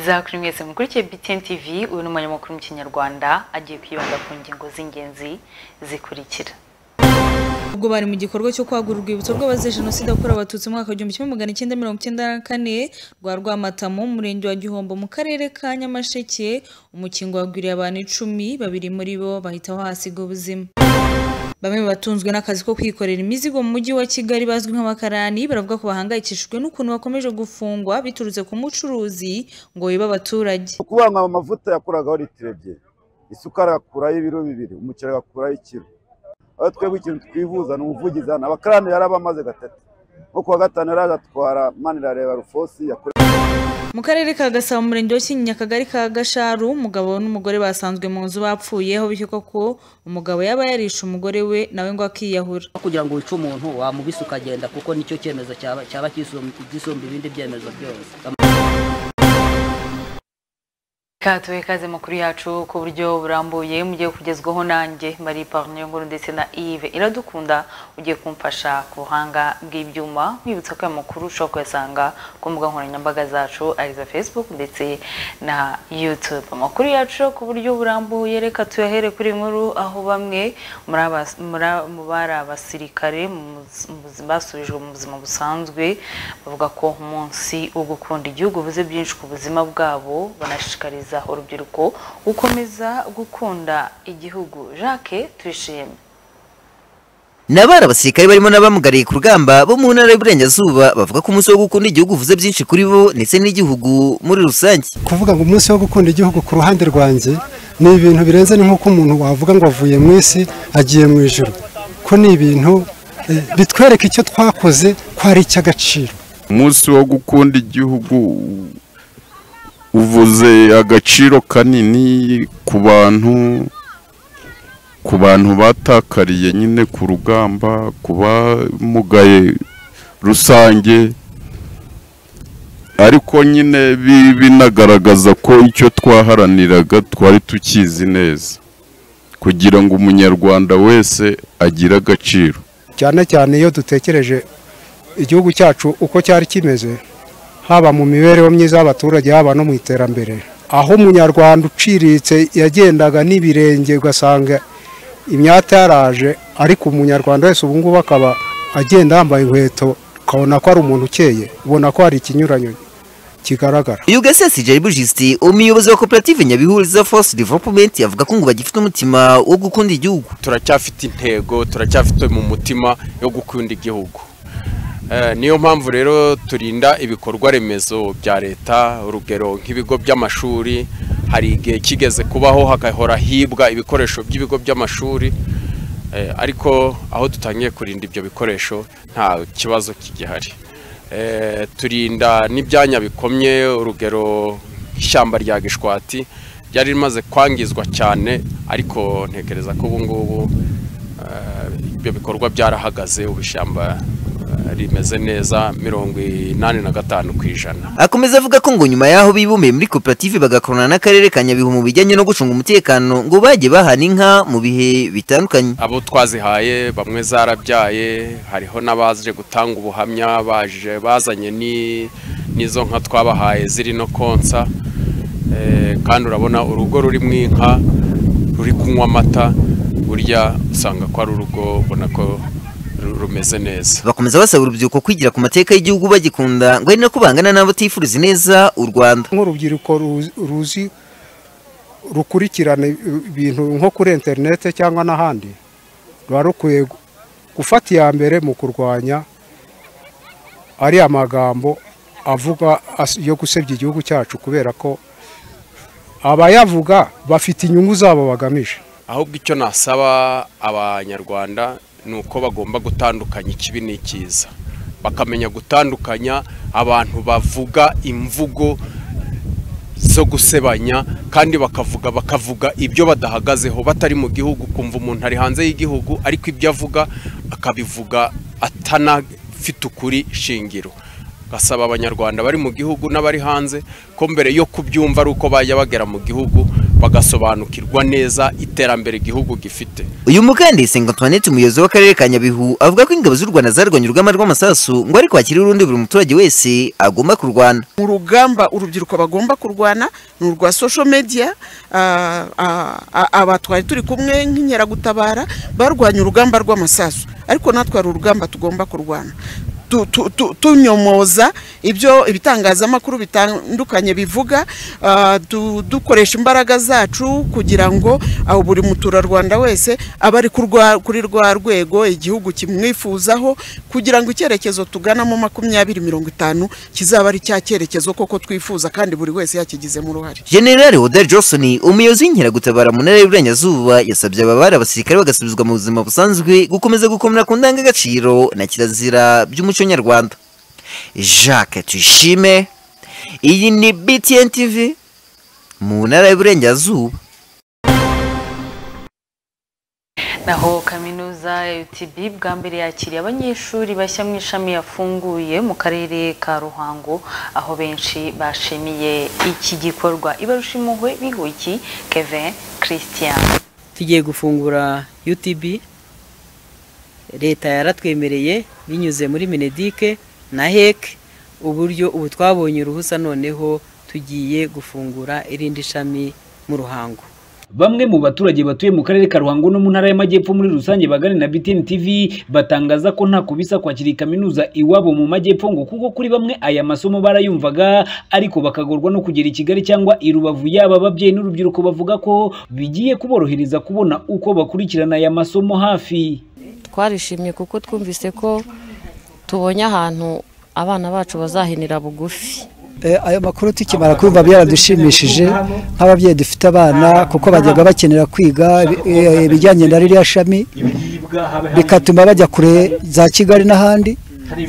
za kuri mwese mukurikiye BTN TV uyu ni umunyamakuru mu kinyarwanda agiye kwibanda ku ngingo z'ingenzi zikurikira ubwo bari mu gikorwa cyo kwagura urwibutso rw'abazize jenoside yakorewe abatutsi mu mwaka w'igihumbi kimwe magana cyenda mirongo icyenda na kane rwa rwamatamu mu murenge wa gihombo mu karere ka nyamasheke umukingo wagwiriye abantu icumi babiri muri bo bahita bahasiga ubuzima bamwe mu batunzwe n'akazi ko kwikorera imizigo mu mujyi wa kigali bazwi nk'abakarani baravuga ko bahangayikishijwe n'ukuntu bakomeje gufungwa biturutse ku mucuruzi ngo wiba abaturage kubanga amavuta yakuragaho litiro ebyiri isukari agakuraho ibiro bibiri umuceri agakuraho ikiro aho twebwe ikintu twivuza ni umuvugizana abakarani yari abamaze gatatu nko kuwa gatanu yari agatwara manirareba rufosi yakorewe mu karere ka gasabo mu murenge wa kinyinya akagari ka gasharu umugabo n'umugore basanzwe mu nzu bapfuyeho bishyuka ko umugabo yaba yarishe umugore we nawe ngo akiyahura No kugira ngo wice umuntu wamubise ukagenda kuko nicyo cyemezo cyaba cyaba kisum- gisumba ibindi byemezo byose katuwe kaze makuru yacu ku buryo burambuye mugiye kugezwaho nanjye mari parne nkuru ndetse na Yves iradukunda ugiye kumfasha ku buhanga bw'ibyuma mwibutsa ko aya makuru ushobora kuyasanga ku mbuga nkoranyambaga zacu ari iza facebook ndetse na youtube amakuru yacu ku buryo burambuye reka tuyahere kuri nkuru aho bamwe muri abas- muri- mu bari abasirikare mu buz- mu buzima- basubijwe mu buzima busanzwe bavuga ko umunsi wo gukunda igihugu buze byinshi ku buzima bwabo banashishikariza urubyiruko gukomeza gukunda igihugu jacques tuyishime ni abari abasirikare barimo n'abamugariye ku rugamba bo mu ntara y'uburengerazuba bavuga ko umunsi wo gukunda igihugu uvuze byinshi kuri bo ndetse n'igihugu muri rusange kuvuga ngo umunsi wo gukunda igihugu ku ruhande rwanjye ni ibintu birenze ni nk'uko umuntu wavuga ngo avuye mu isi agiye mu ijoro ko ni ibintu eh, bitwereka icyo twakoze ko ari icy'agaciro umunsi wo gukunda igihugu uvuze agaciro kanini ku bantu ku bantu batakariye nyine ku rugamba ku bamugaye rusange ariko nyine bi- binagaragaza ko icyo twaharaniraga twari tukizi neza kugira ngo umunyarwanda wese agire agaciro cyane cyane iyo dutekereje igihugu cyacu uko cyari kimeze haba mu mibereho myiza y'abaturage haba no mu iterambere aho umunyarwanda uciriritse yagendaga n'ibirenge ugasanga imyata yaraje ariko umunyarwanda wese ubu ngubu akaba agenda yambaye inkweto ukabona ko ari umuntu ukeye ubona ko hari ikinyuranyo kigaragara uyu gasesi jaribu jisiti umuyobozi wa koperative nyabihuriza force development yavuga ko ngo bagifite umutima wo gukunda igihugu turacyafite intego turacyafite mu mutima yo gukunda igihugu Eh, niyo mpamvu rero turinda ibikorwa remezo bya leta urugero nk'ibigo by'amashuri hari igihe kigeze kubaho hagahora hibwa ibikoresho by'ibigo by'amashuri Eh, ariko aho dutangiye kurinda ibyo bikoresho nta kibazo kigihari Eh, turinda n'ibyanya bikomye urugero nk'ishyamba rya gishwati ryari rimaze kwangizwa cyane ariko ntekereza ko ubu ngubu eh, ibyo bikorwa byarahagaze ubu ishyamba eh, rimeze neza mirongo inani na gatanu ku ijana akomeza avuga ko ngo nyuma y'aho bibumbiye muri koperative bagakorana n'akarere ka nyabihu mu bijyanye no gucunga umutekano ngo bajye bahana inka mu bihe bitandukanye abo twazihaye bamwe zarabyaye hariho n'abaje gutanga ubuhamya baje bazanye ni- n'izo nka twabahaye ziri no konsa Eh, kandi urabona urugo rurimo inka ruri kunywa amata burya usanga ko ari urugo ubona ko ru- rumeze neza bakomeza basaba urubyiruko kwigira ku mateka y'igihugu bagikunda ngo ari nako bangana n'abatifuriza ineza u rwanda nk'urubyiruko ruzi- ruzi rukurikirana ibintu nko kuri interinete cyangwa n'ahandi ruba rukwiye gu- gufata iya mbere mu kurwanya ariya magambo avuga as- yo gusebya igihugu cyacu kubera ko abayavuga bafite inyungu zabo bagamije ahubwo icyo nasaba abanyarwanda ni uko bagomba gutandukanya ikibi n'ikiza bakamenya gutandukanya abantu bavuga imvugo zo gusebanya kandi bakavuga bakavuga ibyo badahagazeho batari mu gihugu kumva umuntu ari hanze y'igihugu ariko ibyo avuga akabivuga atanafite ukuri shingiro gasaba abanyarwanda bari mu gihugu n'abari hanze ko mbere yo kubyumva ari uko bajya bagera mu gihugu bagasobanukirwa neza iterambere igihugu gifite uyu mukandisi ngo Antoinette umuyobozi w'akarere ka Nyabihu avuga ko ingabo z'u Rwanda zarwanye urugamba rw'amasasu ngo ariko hakiri urundi buri muturage wese agomba kurwana mu rugamba urubyiruko bagomba kurwana ni urwa social media ah, ah, ah, aba twari turi kumwe nk'inkeragutabara barwanya urugamba rw'amasasu ariko natwe hari urugamba tugomba kurwana Tu- tu- tu- tunyomoza ibyo ibitangazamakuru bitandukanye bivuga ah, du- dukoresha imbaraga zacu kugira ngo aho buri muturarwanda wese abe ari ku rwa- kuri rwa rwego igihugu kimwifuzaho kugira ngo icyerekezo tuganamo makumyabiri mirongo itanu kizaba ari cya cyerekezo koko twifuza kandi buri wese yakigizemo uruhare General Hodari Johnson umuyobozi w'inkeragutabara mu ntara y'Iburengerazuba yasabye ababari abasirikare bagasubizwa mu buzima busanzwe gukomeza gukomera ku ndangagaciro na kirazira by'umuco nyarwanda Jacques Tuyishime iyi ni BTN TV mu ntara y'Iburengerazuba naho kaminuza ya UTB bwa mbere yakiriye abanyeshuri bashya mu ishami yafunguye mu karere ka Ruhango aho benshi bashimiye iki gikorwa ibarusha impuhwe bihuye iki Kevin Christian tugiye gufungura utb leta yaratwemereye binyuze muri minedike na hec uburyo ubu twabonye uruhusa noneho tugiye gufungura irindi shami mu ruhango Bamwe mu baturage batuye mu karere ka Ruhango no mu ntara y'Amajyepfo muri rusange baganira na BTN TV batangaza ko nta kubisa kwakira kaminuza iwabo mu majyepfo ngo kuko kuri bamwe aya masomo barayumvaga ariko bakagorwa no kugera i Kigali cyangwa i Rubavu yaba ababyeyi n'urubyiruko bavuga ko bigiye kuborohereza kubona uko bakurikirana aya masomo hafi. twarishimye kuko twumvise ko tubonye ahantu abana bacu bazahinira bugufi Eh, ayo makuru tukimara kumva byaradushimishije nk'ababyeyi dufite abana kuko bajyaga bakenera kwiga ibi- eh, ibijyanye na ririya shami bikatuma bajya kure za kigali n'ahandi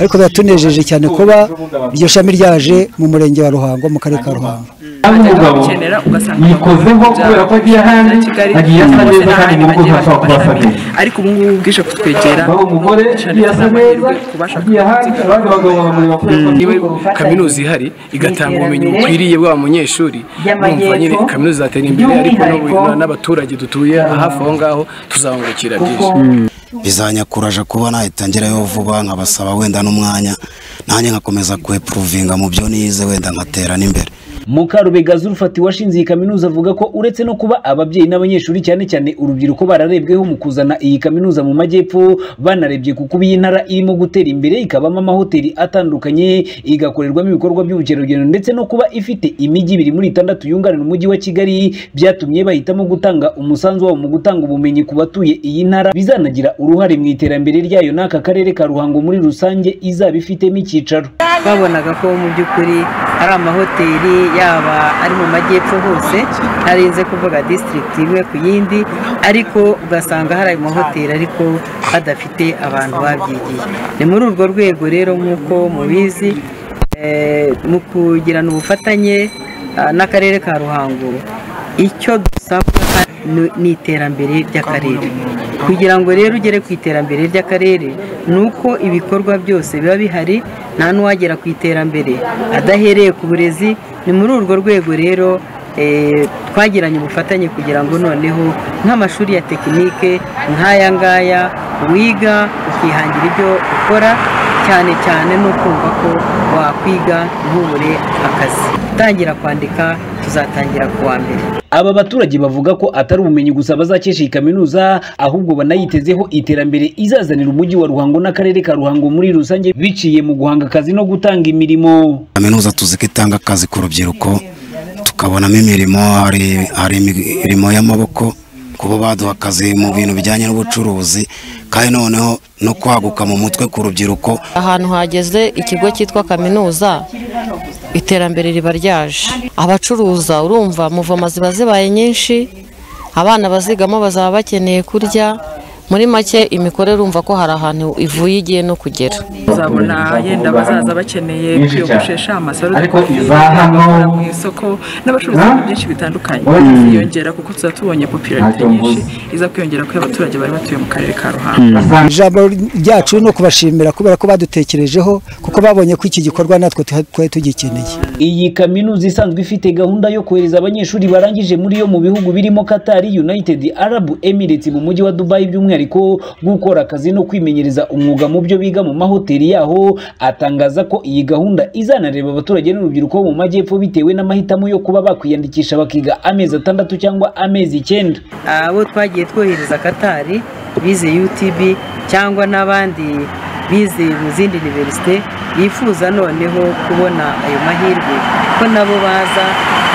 ariko biratunejeje cyane kuba iryo shami ryaje mu murenge wa ruhango mu karere ka ruhango umugabo yikozeho kubera ko agiye ahandi agiye asa neza kandi mu rugo hashobora kuba asa neza ariko ubu ngubu bwije kutwegera aho umugore agiye asa neza agiye ahandi abandi bagabo bamureba kubera ko niba kaminuza ihari igatanga ubumenyi bukwiriye bwa munyeshuri urumva nyine kaminuza izatera imbere ariko n'ubu- n'abaturage dutuye hafi aho ngaho tuzabungukira byinshi bizanyakuraje kuba nahita ngerayo vuba nkabasaba wenda n'umwanya nanjye nkakomeza kwepuruvinga mu byo nize wenda nkatera n'imbere Mukarubega Zulfati washinze iyi kaminuza avuga ko uretse no kuba ababyeyi n'abanyeshuri cyane cyane urubyiruko bararebweho mu kuzana iyi kaminuza mu majyepfo banarebye ku kuba iyi ntara irimo gutera imbere ikabamo amahoteli atandukanye igakorerwamo ibikorwa by'ubukerarugendo ndetse no kuba ifite imijyi ibiri muri itandatu yunganira umujyi wa Kigali byatumye bahitamo gutanga umusanzu wabo mu gutanga ubumenyi ku batuye iyi ntara bizanagira uruhare mu iterambere ryayo n'aka karere ka Ruhango muri rusange izaba ifitemo icyicaro babonaga ko mu by'ukuri hari amahoteli yaba ari mu majyepfo hose ntarinze kuvuga disitirigiti imwe ku yindi ariko ugasanga hari ayo mahoteli ariko badafite abantu babyigiye ni muri urwo rwego rero nk'uko mubizi eh, mu kugirana ubufatanye ah, n'akarere ka ruhango icyo dusabwa ni- ni iterambere ry'akarere kugira ngo rero ugere ku iterambere ry'akarere ni uko ibikorwa byose biba bihari nta n'uwagera ku iterambere adahereye ku burezi ni muri urwo rwego rero eh, twagiranye ubufatanye kugira ngo noneho nk'amashuri ya tekinike nk'aya ngaya wiga ukihangira ibyo ukora cyane cyane no kumva ko wakwiga ntubure akazi utangira kwandika tuzatangira ku wa mbere Aba baturage bavuga ko atari ubumenyi gusa bazakesha iyi kaminuza ahubwo banayitezeho iterambere izazanira umujyi wa Ruhango n'akarere ka Ruhango muri rusange biciye mu guhanga akazi no gutanga imirimo. kaminuza tuzi ko itanga akazi ku rubyiruko tukabonamo imirimo hari hari imirimo y'amaboko kuba baduha akazi mu bintu bijyanye n'ubucuruzi kandi noneho no kwaguka mu mutwe ku rubyiruko ahantu hageze ikigo cyitwa kaminuza iterambere riba ryaje abacuruza urumva muvoma ziba zibaye nyinshi abana bazigamo bazaba bakeneye kurya muri make imikore urumva ko hari ahantu ivuye igiye no kugera uzabona yenda abazaza bakeneye Nyinshi cyane. kwiyogoshesha amasaro Ariko dukoye, iza hano- abagura mu isoko n'abacuruzi Ha? ibintu byinshi bitandukanye Mm. biziyongera kuko tuba tubonye popularite nyinshi iza kwiyongera kuko abaturage bari batuye mu karere ka ruhango ijambo ryacu ni ukubashimira kubera ko badutekerejeho kuko babonye ko iki gikorwa natwe tuha- twari tugikeneye Iyi kaminuza isanzwe ifite gahunda yo kohereza abanyeshuri barangije muri yo mu bihugu birimo Qatar, United Arab Emirates mu mujyi wa Dubai by'umwihariko gukora akazi no kwimenyereza umwuga mu byo biga mu mahoteli yaho atangaza ko iyi gahunda izanareba abaturage n'urubyiruko bo mu majyepfo bitewe n'amahitamo yo kuba bakwiyandikisha bakiga amezi atandatu cyangwa amezi icyenda abo twagiye twohereza katari bize utb cyangwa n'abandi bize mu zindi univerisite bifuza noneho kubona ayo mahirwe ko nabo baza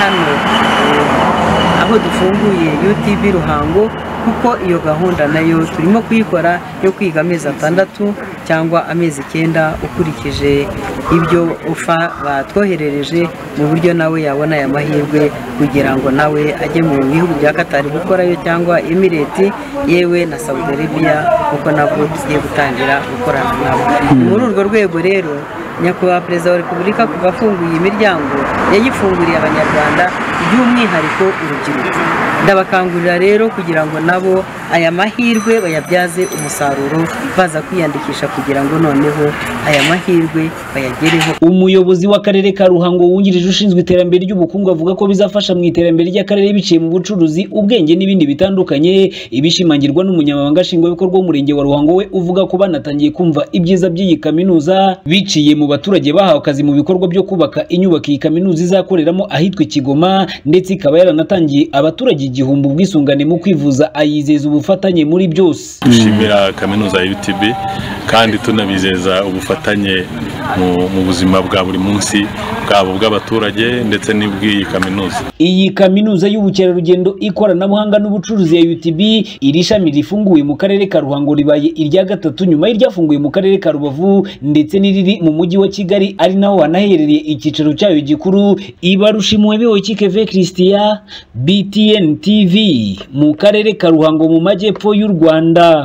hano eh, aho dufunguye utb ruhango kuko iyo gahunda nayo turimo kuyikora yo kwiga amezi atandatu cyangwa amezi icyenda ukurikije ibyo ufa batwoherereje mu buryo nawe yabona aya mahirwe kugira ngo nawe ajye mu bihugu bya katari gukorayo cyangwa emireti yewe na saudi arabia kuko nabwo tugiye gutangira gukorana nabo ni muri urwo rwego rero nyakubahwa perezida wa repubulika kuva afunguye imiryango yayifunguriye abanyarwanda by'umwihariko urubyiruko ndabakangurira rero kugira ngo nabo aya mahirwe bayabyaze umusaruro baza kwiyandikisha kugira ngo noneho aya mahirwe bayagereho umuyobozi w'akarere ka ruhango wungirije ushinzwe iterambere ry'ubukungu avuga ko bizafasha mu iterambere ry'akarere biciye mu bucuruzi ubwenge n'ibindi bitandukanye ibishimangirwa n'umunyamabanga nshingwabikorwa w'umurenge wa ruhango we uvuga ko banatangiye kumva ibyiza by'iyi kaminuza biciye mu baturage bahawe akazi mu bikorwa byo kubaka inyubako iyi kaminuza izakoreramo ahitwa i kigoma ndetse ikaba yaranatangiye abaturage igihumbi ubwisungane mu kwivuza ayizeza ubufatanye muri byose dushimira kaminuza ya UTB kandi tunabizeza ubufatanye mu, mu buzima bwa buri munsi bwabo bw'abaturage ndetse n'ubw'iyi kaminuza Iyi kaminuza y'ubukerarugendo ikoranabuhanga n'ubucuruzi ya UTB iri shami rifunguye mu karere ka Ruhango ribaye irya gatatu nyuma y'iryafunguye mu karere ka Rubavu ndetse n'iriri mu mujyi wa Kigali ari naho wanaherereye icyicaro cyayo gikuru Ibarushimwe Beoki Keve Christian BTN TV mu karere ka Ruhango mu majyepfo y'u Rwanda.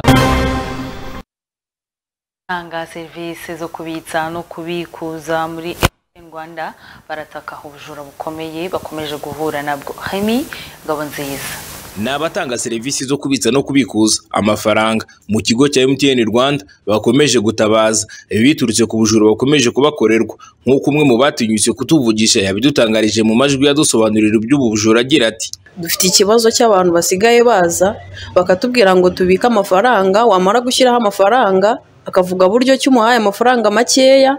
Tanga serivisi zo kubitsa no kubikuza muri MTN Rwanda barataka ubujura bukomeye bakomeje guhura nabwo Hemi Ngabonziza ni abatanga serivisi zo kubitsa no kubikuza amafaranga mu kigo cya MTN Rwanda bakomeje gutabaza biturutse ku bujura bakomeje kubakorerwa nk'uko umwe mu batinyutse kutuvugisha yabidutangarije mu majwi yadusobanurira iby'ubu bujura agira ati dufite ikibazo cy'abantu basigaye baza bakatubwira ngo tubike amafaranga wamara gushyiraho amafaranga akavuga buryo ki umuhaye amafaranga makeya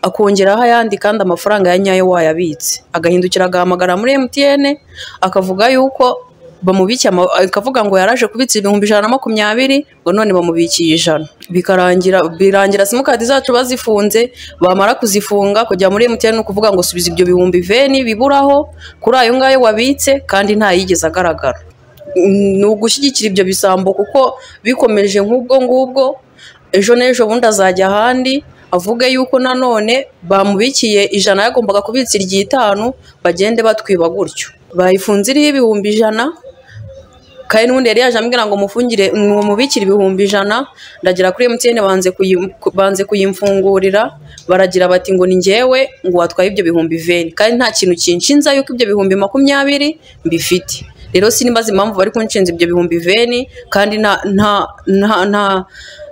akongeraho ayandi kandi amafaranga ya nyayo wayabitse agahindukira agahamagara muri MTN akavuga yuko bamubikiye ama- akavuga ngo yaraje kubitsa ibihumbi ijana na makumyabiri ngo none bamubikiye ijana bikarangira birangira simukadi zacu bazifunze bamara kuzifunga kujya muri MTN ni ukuvuga ngo subiza ibyo bihumbi veni biburaho kuri ayo ngayo wabitse kandi ntayigeze agaragara ni ugushyigikira ibyo bisambo kuko bikomeje nk'ubwo ngubwo ejo n'ejo bundi azajya ahandi avuge yuko nanone bamubikiye ijana yagombaga kubitsa iry'itanu bagende batwiba gutyo bayifunze iriho ibihumbi ijana kandi n'ubundi yari yaje ambwira ngo mufungire mumubikire ibihumbi ijana ndagira kuri MTN banze kuyi- ku- banze kuyimfungurira baragira bati ngo ni njyewe ngo watwaye ibyo bihumbi veni kandi nta kintu kinshinza yuko ibyo bihumbi makumyabiri mbifite rero sinimbaza impamvu bari kunshinza ibyo bihumbi veni kandi nta nta nta nta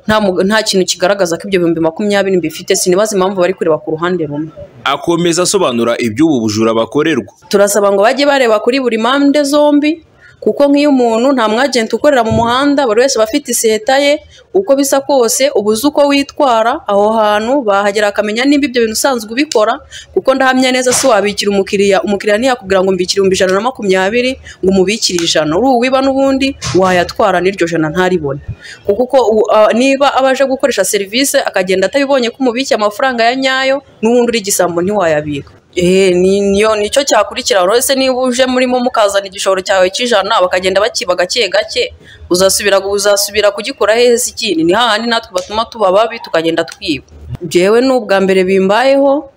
nta, mu- nta kintu kigaragaza ko ibyo bihumbi makumyabiri mbifite sinibaza impamvu bari kureba ku ruhande rumwe akomeza asobanura iby'ubu bujura bakorerwa turasaba ngo bajye bareba kuri buri mpande zombi kuko nk'iyo umuntu nta mwajenti ukorera mu muhanda buri wese aba afite iseta ye uko bisa kose uba uzi uko witwara aho hantu bahagera akamenya nimba ibyo bintu usanzwe ubikora kuko ndahamya neza si wabikira umukiriya umukiriya ntiyakubwira ngo mbikire ibihumbi ijana na makumyabiri ngo umubikire ijana uri uwiba n'ubundi wayatwara n'iryo jana ntaribone kuko uko u- a- niba aba aje gukoresha serivisi akagenda atabibonye ko umubikiye amafaranga ya nyayo n'ubundi uri igisambo ntiwayabika Eh, ni- niyo nicyo cyakurikira buri wese niba uje murimo mukazana igishoro cyawe cy'ijana bakagenda bakiba gake gake uzasubira uzasubira kugikura hehe se ikindi ni hahandi natwe batuma tuba babi tukagenda twiba jewe ni ubwa mbere bimbayeho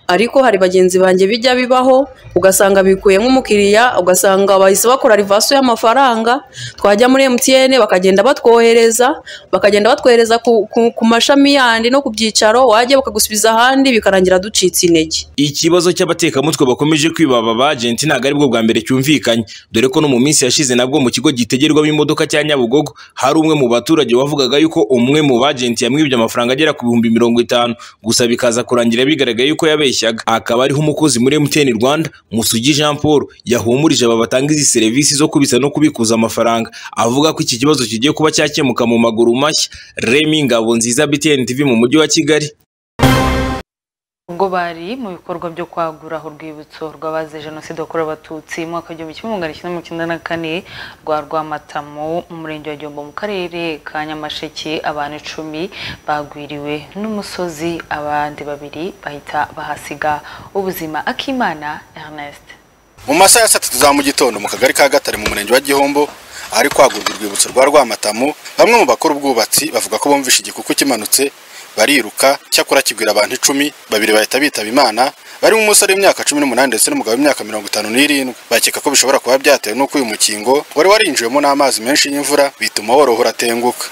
ariko hari bagenzi banjye bijya bibaho ugasanga bikuye nk'umukiriya ugasanga bahise bakora rivaso y'amafaranga twajya muri MTN bakagenda batwohereza bakagenda batwohereza ku, ku, ku mashami yandi no ku byicaro wajya bakagusubiza ahandi bikarangira ducitse intege Ikibazo cy'abatekamutwe bakomeje kwibaba ba agenti ntabwo aribwo bwa mbere cyumvikanye dore ko no mu minsi yashize nabwo mu kigo gitegerwamo imodoka cya Nyabugogo hari umwe mu baturage wavugaga yuko umwe mu bagenti yamwibye amafaranga agera ku bihumbi mirongo itanu gusa bikaza kurangira bigaragaye yuko yabeshyaga akaba ariho umukozi muri MTN Rwanda Musugi Jean Paul yahumurije aba batanga izi serivisi zo kubitsa no kubikuza amafaranga avuga ko iki kibazo kigiye kuba cyakemuka mu maguru mashya Remy Ngabonziza BTN TV mu mujyi wa Kigali ubwo bari mu bikorwa byo kwagura aho urwibutso rw'abazize jenoside yakorewe abatutsi mu mwaka w'igihumbi kimwe magana cyenda mirongo icyenda na kane rwa rwamatamu mu murenge wa gihombo mu karere ka nyamasheke abantu icumi bagwiriwe n'umusozi abandi babiri bahita bahasiga ubuzima akimana ernest mu masaha ya saa tatu za mu gitondo mu kagari ka gatare mu murenge wa gihombo ahari kwagurwa urwibutso rwa rwamatamu bamwe mu bakora ubwubatsi bavuga ko bumvishe igikuku kimanutse bariruka cyakora kigwira abantu icumi babiri bahita bitaba imana barimo umusore w'imyaka cumi n'umunani ndetse n'umugabo w'imyaka mirongo itanu n'irindwi bakeka ko bishobora kuba byatewe n'uko uyu mukingo wari warinjiwemo n'amazi menshi y'imvura bituma worohora atenguka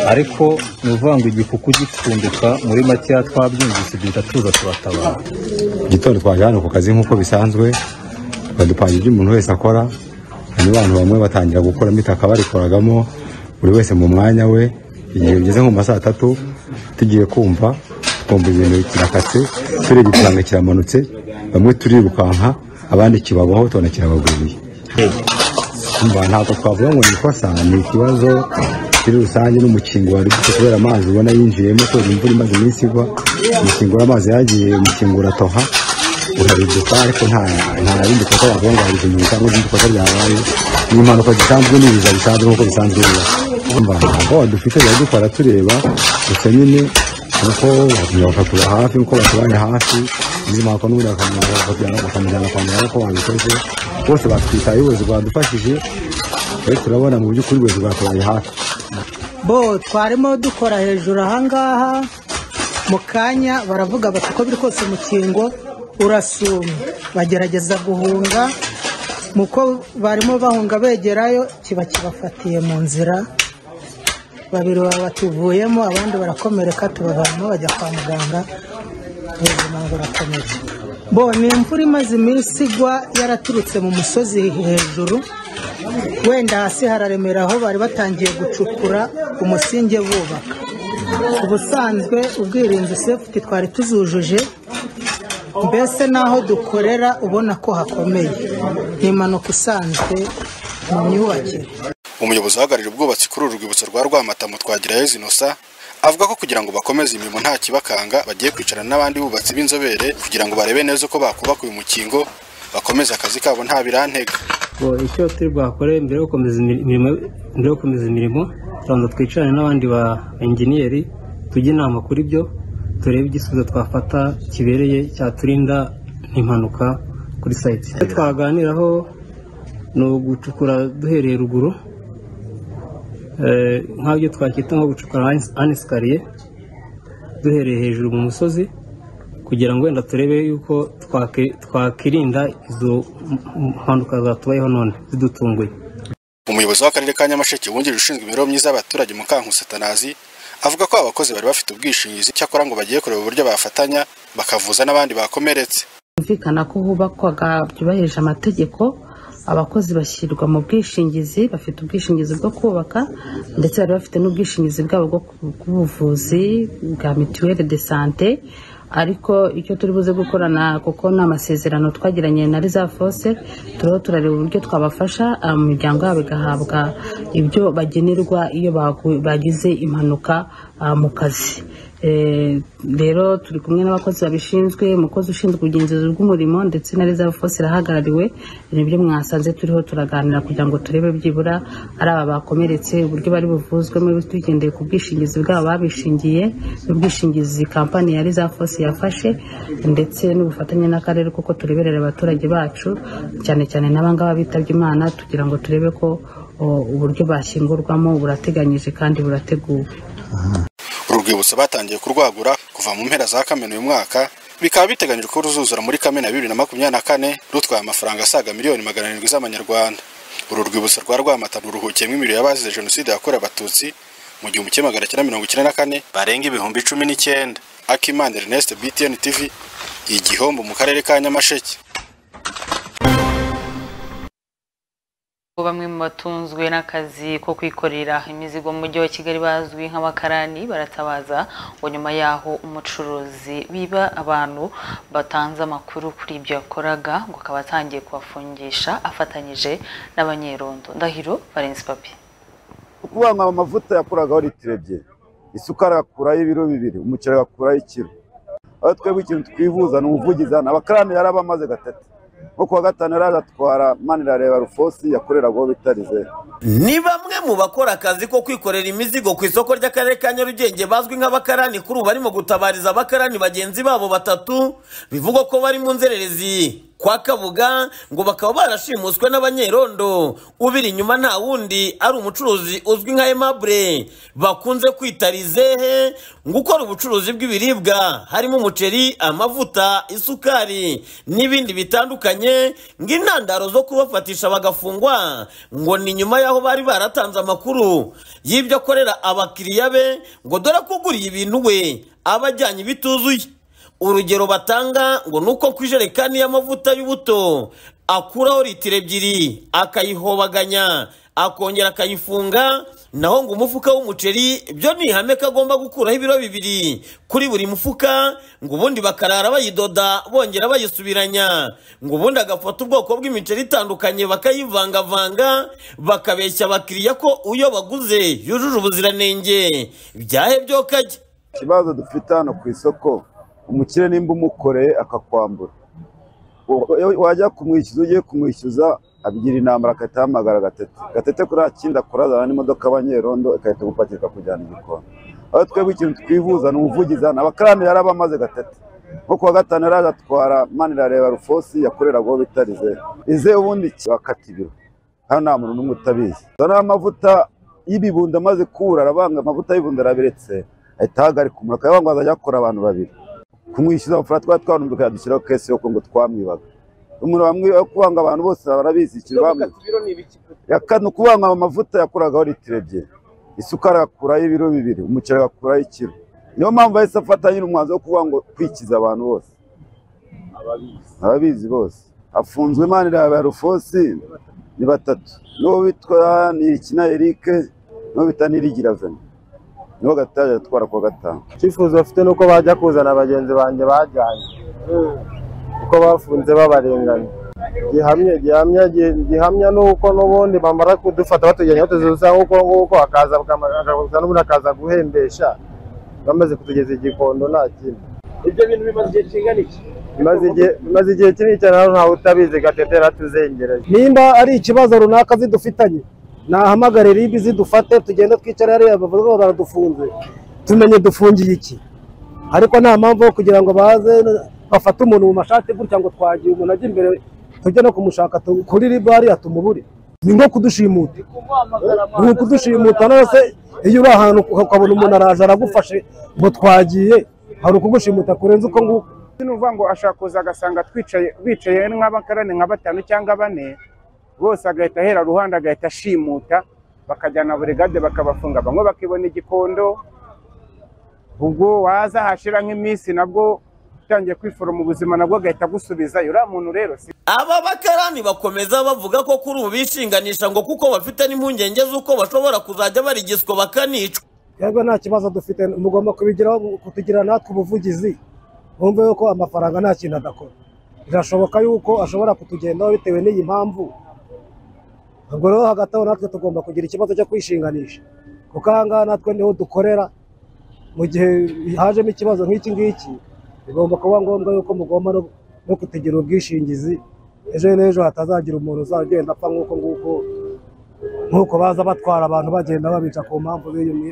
ariko ni ukuvuga ngo igikuku gipfunduka muri makeya twabyumvise duhita tuza turatabara igitondo twaje hano ku kazi nk'uko bisanzwe badupangira ibyo umuntu wese akora hanyuma abantu bamwe batangira gukora imitaka barikoragamo buri wese mu mwanya we igihe bigeze nko mu masaha atatu tugiye kumva twumva ibintu kirakatse turebye ikirango kiramanutse bamwe turirukanka abandi kibabaho tubona kirabagwiriye ntabwo twavuga ngo ni ikosa ni ikibazo muri rusange n'umukingo wari ufite kubera amazi ubona yinjiyemo kubera imvura imaze iminsi igwa umukingo w'amazi yagiye umukingo uratoha urabiduka ariko nta nta bindi bikorwa wavuga ngo hari ikintu cyangwa ibindi bikorwa byabaye ni impanuka zisanzwe n'ibiza bisanzwe nk'uko bisanzwe biba urumva ntabwo dufite biba dukora tureba gusa nyine kuko batumira bakatubura hafi kuko batubaye hafi izi mpanuka n'ubundi bakamujyana bakamujyana kwa muganga ko babikoze bose batwitaye ubuyobozi bwadufashije rero turabona mu by'ukuri ubuyobozi bwatubaye hafi bo twarimo dukora hejuru ahangaha mu kanya baravuga bati uko biri kose umukingo urasuma bagerageza guhunga muko barimo bahunga begerayo kiba kibafatiye mu nzira babiri baba batuvuyemo abandi barakomereka tubavanamo bajya kwa muganga ubuzima burakomeye bo ni imvura imaze iminsi igwa yaraturutse mu musozi hejuru wenda hasi hararemera aho bari batangiye gucukura umusinge bubaka ubusanzwe ubwirinzi sefuti twari tuzujuje mbese n'aho dukorera ubona ko hakomeye ni impanuka isanzwe mu myubakire umuyobozi uhagarariye ubwubatsi kuri uru rwibutso rwa rwamatamu twagirayo zinosa avuga ko kugira ngo bakomeze imirimo nta kibakanga bagiye kwicarana n'abandi bubatsi b'inzobere kugira ngo barebe neza uko bakubaka uyu mukingo bakomeze akazi kabo nta birantega icyo turi bwakore mbere yo gukomeza imirimo mbere yo gukomeza imirimo tubanza twicarane n'abandi ba enjeniyeri tujye inama kuri byo turebe igisubizo twafata kibereye cyaturinda impanuka kuri sayiti icyo twaganiraho ni ugucukura duhereye ruguru nk'ibyo twakwita nko gucukura anesikariye duhereye hejuru mu musozi kugira ngo wenda turebe yuko twakirinda izo mpanuka zatubayeho none zidutunguye umuyobozi w'akarere ka nyamasheke wungirije ushinzwe imibereho myiza y'abaturage mu satanazi avuga ko abakozi bari bafite ubwishingizi cyakora ngo bagiye kureba uburyo bafatanya bakavuza n'abandi bakomeretse byumvikana ko hubakwaga byubahirije amategeko abakozi bashyirwa mu bwishingizi bafite ubwishingizi bwo kubaka ndetse bari bafite n'ubwishingizi bwabo bw'ubuvuzi bwa mituweli de sante ariko icyo turi buze gukorana kuko ni amasezerano twagiranye na riza fose turiho turareba uburyo twabafasha mu miryango yabo igahabwa ibyo bagenerwa iyo bagize impanuka mu kazi rero turi kumwe n'abakozi babishinzwe umukozi ushinzwe ubugenzuzi bw'umurimo ndetse na riza fose irahagarariwe nibyo mwasanze turiho turaganira kugira ngo turebe byibura ari aba bakomeretse uburyo bari buvuzwemo tugendeye ku bwishingizi bwabo babishingiye n'ubwishingizi kampani ya riza fose yafashe ndetse n'ubufatanye n'akarere kuko tureberera abaturage bacu cyane cyane n'abangaba bitabye imana tugira ngo turebe ko uburyo bashyingurwamo burateganyije kandi burateguwe uru rwibutso batangiye kurwagura kuva mu mpera za kamena uyu mwaka bikaba biteganyijwe ko ruzuzura muri kamena bibiri na makumyabiri na kane rutwaye amafaranga asaga miliyoni magana arindwi z'amanyarwanda uru rwibutso rwa rwamata ruruhukiyemo imibiri y'abazize jenoside yakorewe abatutsi mu gihumbi kimwe magana cyenda mirongo icyenda na kane barenga ibihumbi cumi n'icyenda akimana ernest btn tv igihombo mu karere ka nyamasheke bamwe mu batunzwe n'akazi ko kwikorera imizigo mu mujyi wa kigali bazwi nk'abakarani baratabaza ngo nyuma yaho umucuruzi biba abantu batanze amakuru kuri ibyo yakoraga ngo akaba atangiye kubafungisha afatanyije n'abanyerondo ndahiro valence papi ukuvuga ngo amavuta yakuragaho litiro ebyiri isukari agakuraho ibiro bibiri umuceri agakuraho ikiro aho twebwe ikintu twivuza ni ubuvugizi hano abakarani yari abamaze gatatu nko kuwa gatanu yari agatwara manirareba rufosi yakoreragaho bitarize ni bamwe mu bakora akazi ko kwikorera imizigo ku isoko ry'akarere ka nyarugenge bazwi nk'abakarani kuri ubu barimo gutabariza abakarani bagenzi babo batatu bivugwa ko bari mu nzererezi kwa kabuga ngo bakaba barashimuswe n'abanyerondo ubiri inyuma nta wundi ari umucuruzi uzwi nka emabure bakunze kwita rizehe ngo ukora ubucuruzi bw'ibiribwa harimo umuceri amavuta isukari n'ibindi bitandukanye ngo intandaro zo kubafatisha bagafungwa ngo ni nyuma y'aho bari baratanze amakuru y'ibyo akorera abakiriya be ngo dore ko uguriye ibintu we aba ajyanye ibituzuye urugero batanga ngo ni uko ku ijerekani y'amavuta y'ubuto akuraho litiro ebyiri akayihobaganya akongera akayifunga naho ngo umufuka w'umuceri byo ni ihame ko agomba gukuraho ibiro bibiri kuri buri mufuka ngo ubundi bakarara bayidoda bongera bayisubiranya ngo ubundi agafata ubwoko bw'imiceri itandukanye bakayivangavanga bakabeshya abakiriya ko uyo baguze yujuje ubuziranenge byahebyoka kajya ikibazo dufite hano ku isoko umukire nimba umukoreye akakwambura wajya kumwishyuza ugiye kumwishyuza abigira intambara agahita ahamagara gatete gatete kuriya kindi akurazana n'imodoka abanyerondo igahita gupakira ikakujyana igikoni aho twebwe ikintu twivuza ni ubuvugizi hano abakarani yari abamaze gatete nko kuwa gatanu yari agatwara manirareba rufosi yakoreragaho bitarize ize ubundi bakata ibiro hano nta muntu n'umwe utabizi zana amavuta y'ibibundi amaze kubura arabanga amavuta y'ibibundi arabiretse ahita ahagarika umuntu akayabanga azajya akora abantu babiri kumwishyuza amafaranga twari twarumbye ukayadushyiraho kese yo ngo twamwibaga umuntu kuvuga ngo abantu bose barabizi icyo bamwiba ya kane ukuvuga ngo amavuta yakuragaho litiro ebyiri isukari agakuraho ibiro bibiri umuceri agakuraho ikiro niyo mpamvu yahise afata nyine umwanzuro wo kuvuga ngo kwikiza abantu bose ababizi bose afunzwe imana iraba rufosi ni batatu n'uwo witwa ntirikina erike n'uwo bita ntirigiravenye niho gataje atwara kuwa gatanu icyifuzo bafite ni uko bajya kuzana bagenzi banjye bajyanye uko bafunze babarenganya gihamya gihamya gihamya ni uko n'ubundi bamara kudufata batujyanye batuzuza nk'uko nguko akaza akaza n'ubundi akaza guhembesha bamaze kutugeza igikondo nta kindi ibyo bintu bimaze igihe kingana iki bimaze igihe kinini cyane hano ntawe utabizi gatete yaratuzengereje nimba ari ikibazo runaka zidufitanye nahamagare ribi zidufate tugende twicare hariya bavuga ngo baradufunze tumenye dufungiye iki ariko nta mpamvu yo kugira ngo baze bafate umuntu mu mashati gutya ngo twagiye umuntu ajya imbere tujye no kumushaka kuri riba hariya tumubure ni nko kudushimuta ni ukudushimuta nose iyo uri ahantu ukabona umuntu araje aragufashe ngo twagiye hari ukugushimuta kurenze uko nguko ni uvuga ngo ashaka kuza agasanga twicaye bicaye nk'abakarani nka batanu cyangwa bane bose agahita ahera ruhande agahita ashimuta bakajyana buri gade bakabafunga bamwe bakibona igikondo ubwo waza hashira nk'iminsi nabwo utangiye kwiforoma ubuzima nabwo agahita agusubizayo uriya muntu rero si aba bakarani bakomeza bavuga ko kuri ubu bishinganisha ngo kuko bafite n'impungenge z'uko bashobora kuzajya barigiswa bakanicwa twebwe nta kibazo dufite mugomba kubigiraho kutugira natwe ubuvugizi bumve yuko amafaranga nta kintu adakora birashoboka yuko ashobora kutugendaho bitewe n'iyi mpamvu ubwo rero hagati aho natwe tugomba kugira ikibazo cyo kwishinganisha kuko ahangaha natwe niho dukorera mu gihe hajemo ikibazo nk'iki ngiki bigomba kuba ngombwa yuko mugomba no kutegera ubwishingizi ejo n'ejo hatazagira umuntu uzagenda apfa nk'uko nguko nk'uko baza batwara abantu bagenda babica ku mpamvu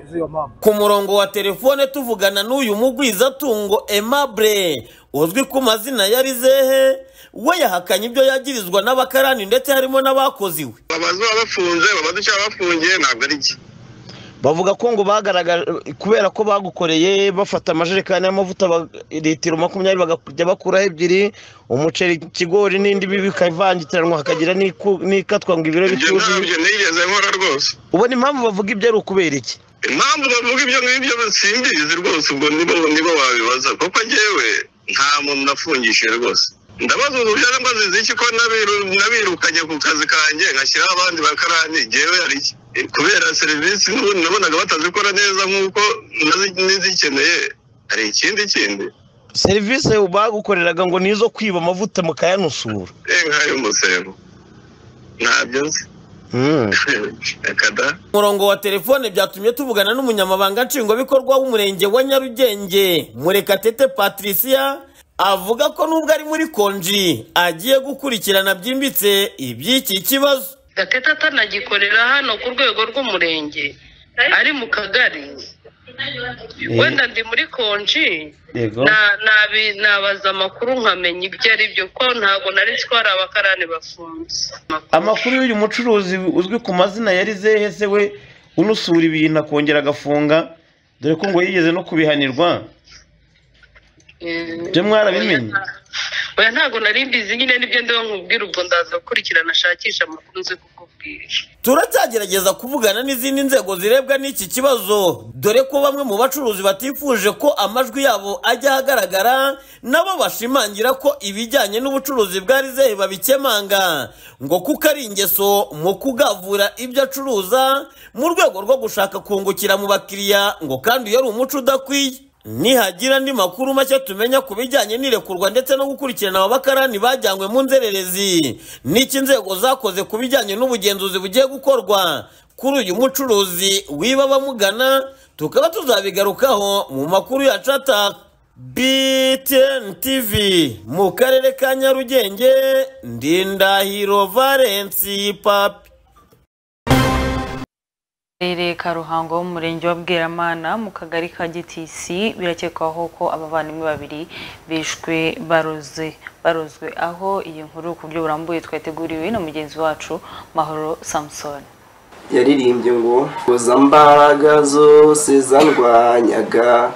z'iyo mpamvu ku murongo wa telefone tuvugana n'uyu mugwizatungo emabure uzwi ku mazina ya rizehe we yahakanye ibyo yagirizwa n'abakarani ndetse harimo n'abakozi we abazuba bafunze babaduca bafungiye ntabwo ari iki bavuga ko ngo bagaragara kubera ko bagukoreye bafata amajerekani y'amavuta ba- litiro makumyabiri bakajya bakuraho ebyiri umuceri ikigori n'indi bikavangitiranywa hakagira n'iku- n'ikatwa ngo ibiro bituzuye ntabyo nigeze nkora rwose ubona impamvu bavuga ibyo ari ukubera iki impamvu bavuga ibyo ngibyo simbizi rwose ubwo nibo nibo wabibaza kuko njyewe nta muntu nafungishije rwose ndabaza ubu byara mbaze iki ko nabiru- nabirukanye ku kazi kanjye ngashyiraho abandi bakarani njyewe hari iki Eh, kubera serivisi n'ubundi nabonaga batazikora neza nk'uko nazi- nizikeneye hari ikindi kindi serivisi bagukoreraga ngo ni izo kwiba amavuta mukayanusura eh nk'ayo musebo ntabyo nzi reka da umurongo wa telefone byatumye tuvugana n'umunyamabanga nshingwabikorwa w'umurenge wa nyarugenge murekatete patricia avuga ko nubwo ari muri konji agiye gukurikirana byimbitse iby'iki kibazo gatete atanagikorera hano ku rwego rw'umurenge ari mu kagari wenda ndi muri konji yego na- nabi- nabaza amakuru nkamenya ibyo ari byo ko ntabwo nari twari abakarani bafunze amakuru y'uyu mucuruzi uzwi ku mazina yari zehe se we unusura ibintu akongera agafunga dore ko ngo yigeze no kubihanirwa Byo mwarabimenye? oya ntabwo nari mbizi nyine nibyo ndiho nkubwira ubwo ndaza gukurikirana ashakisha amakuru nzi kukubwira turacyagerageza kuvugana n'izindi nzego zirebwa n'iki kibazo dore ko bamwe mu bacuruzi batifuje ko amajwi yabo ajya ahagaragara nabo bashimangira ko ibijyanye n'ubucuruzi bwa rizehe babikemanga ngo kuko ari ingeso mu kugavura ibyo acuruza mu rwego rwo gushaka kungukira mu bakiriya ngo kandi uyo ari umuco udakwiye nihagira andi makuru make tumenya ku bijyanye n'irekurwa ndetse no gukurikirana ababakarani bajyanywe mu nzererezi n'iki inzego zakoze ku bijyanye n'ubugenzuzi bugiye gukorwa kuri uyu mucuruzi wiba abamugana tukaba tuzabigarukaho mu makuru yacu ataka btn tv mu karere ka nyarugenge ndindahiro valensi papi Karere ka Ruhango mu murenge wa Bweramana mu kagari ka Gitisi birakekwaho ko abavandimwe babiri bishwe baroze barozwe aho iyi nkuru ku buryo burambuye twateguriwe na mugenzi wacu Mahoro Samson yaririmbye ngo koza mbaraga zose zarwanyaga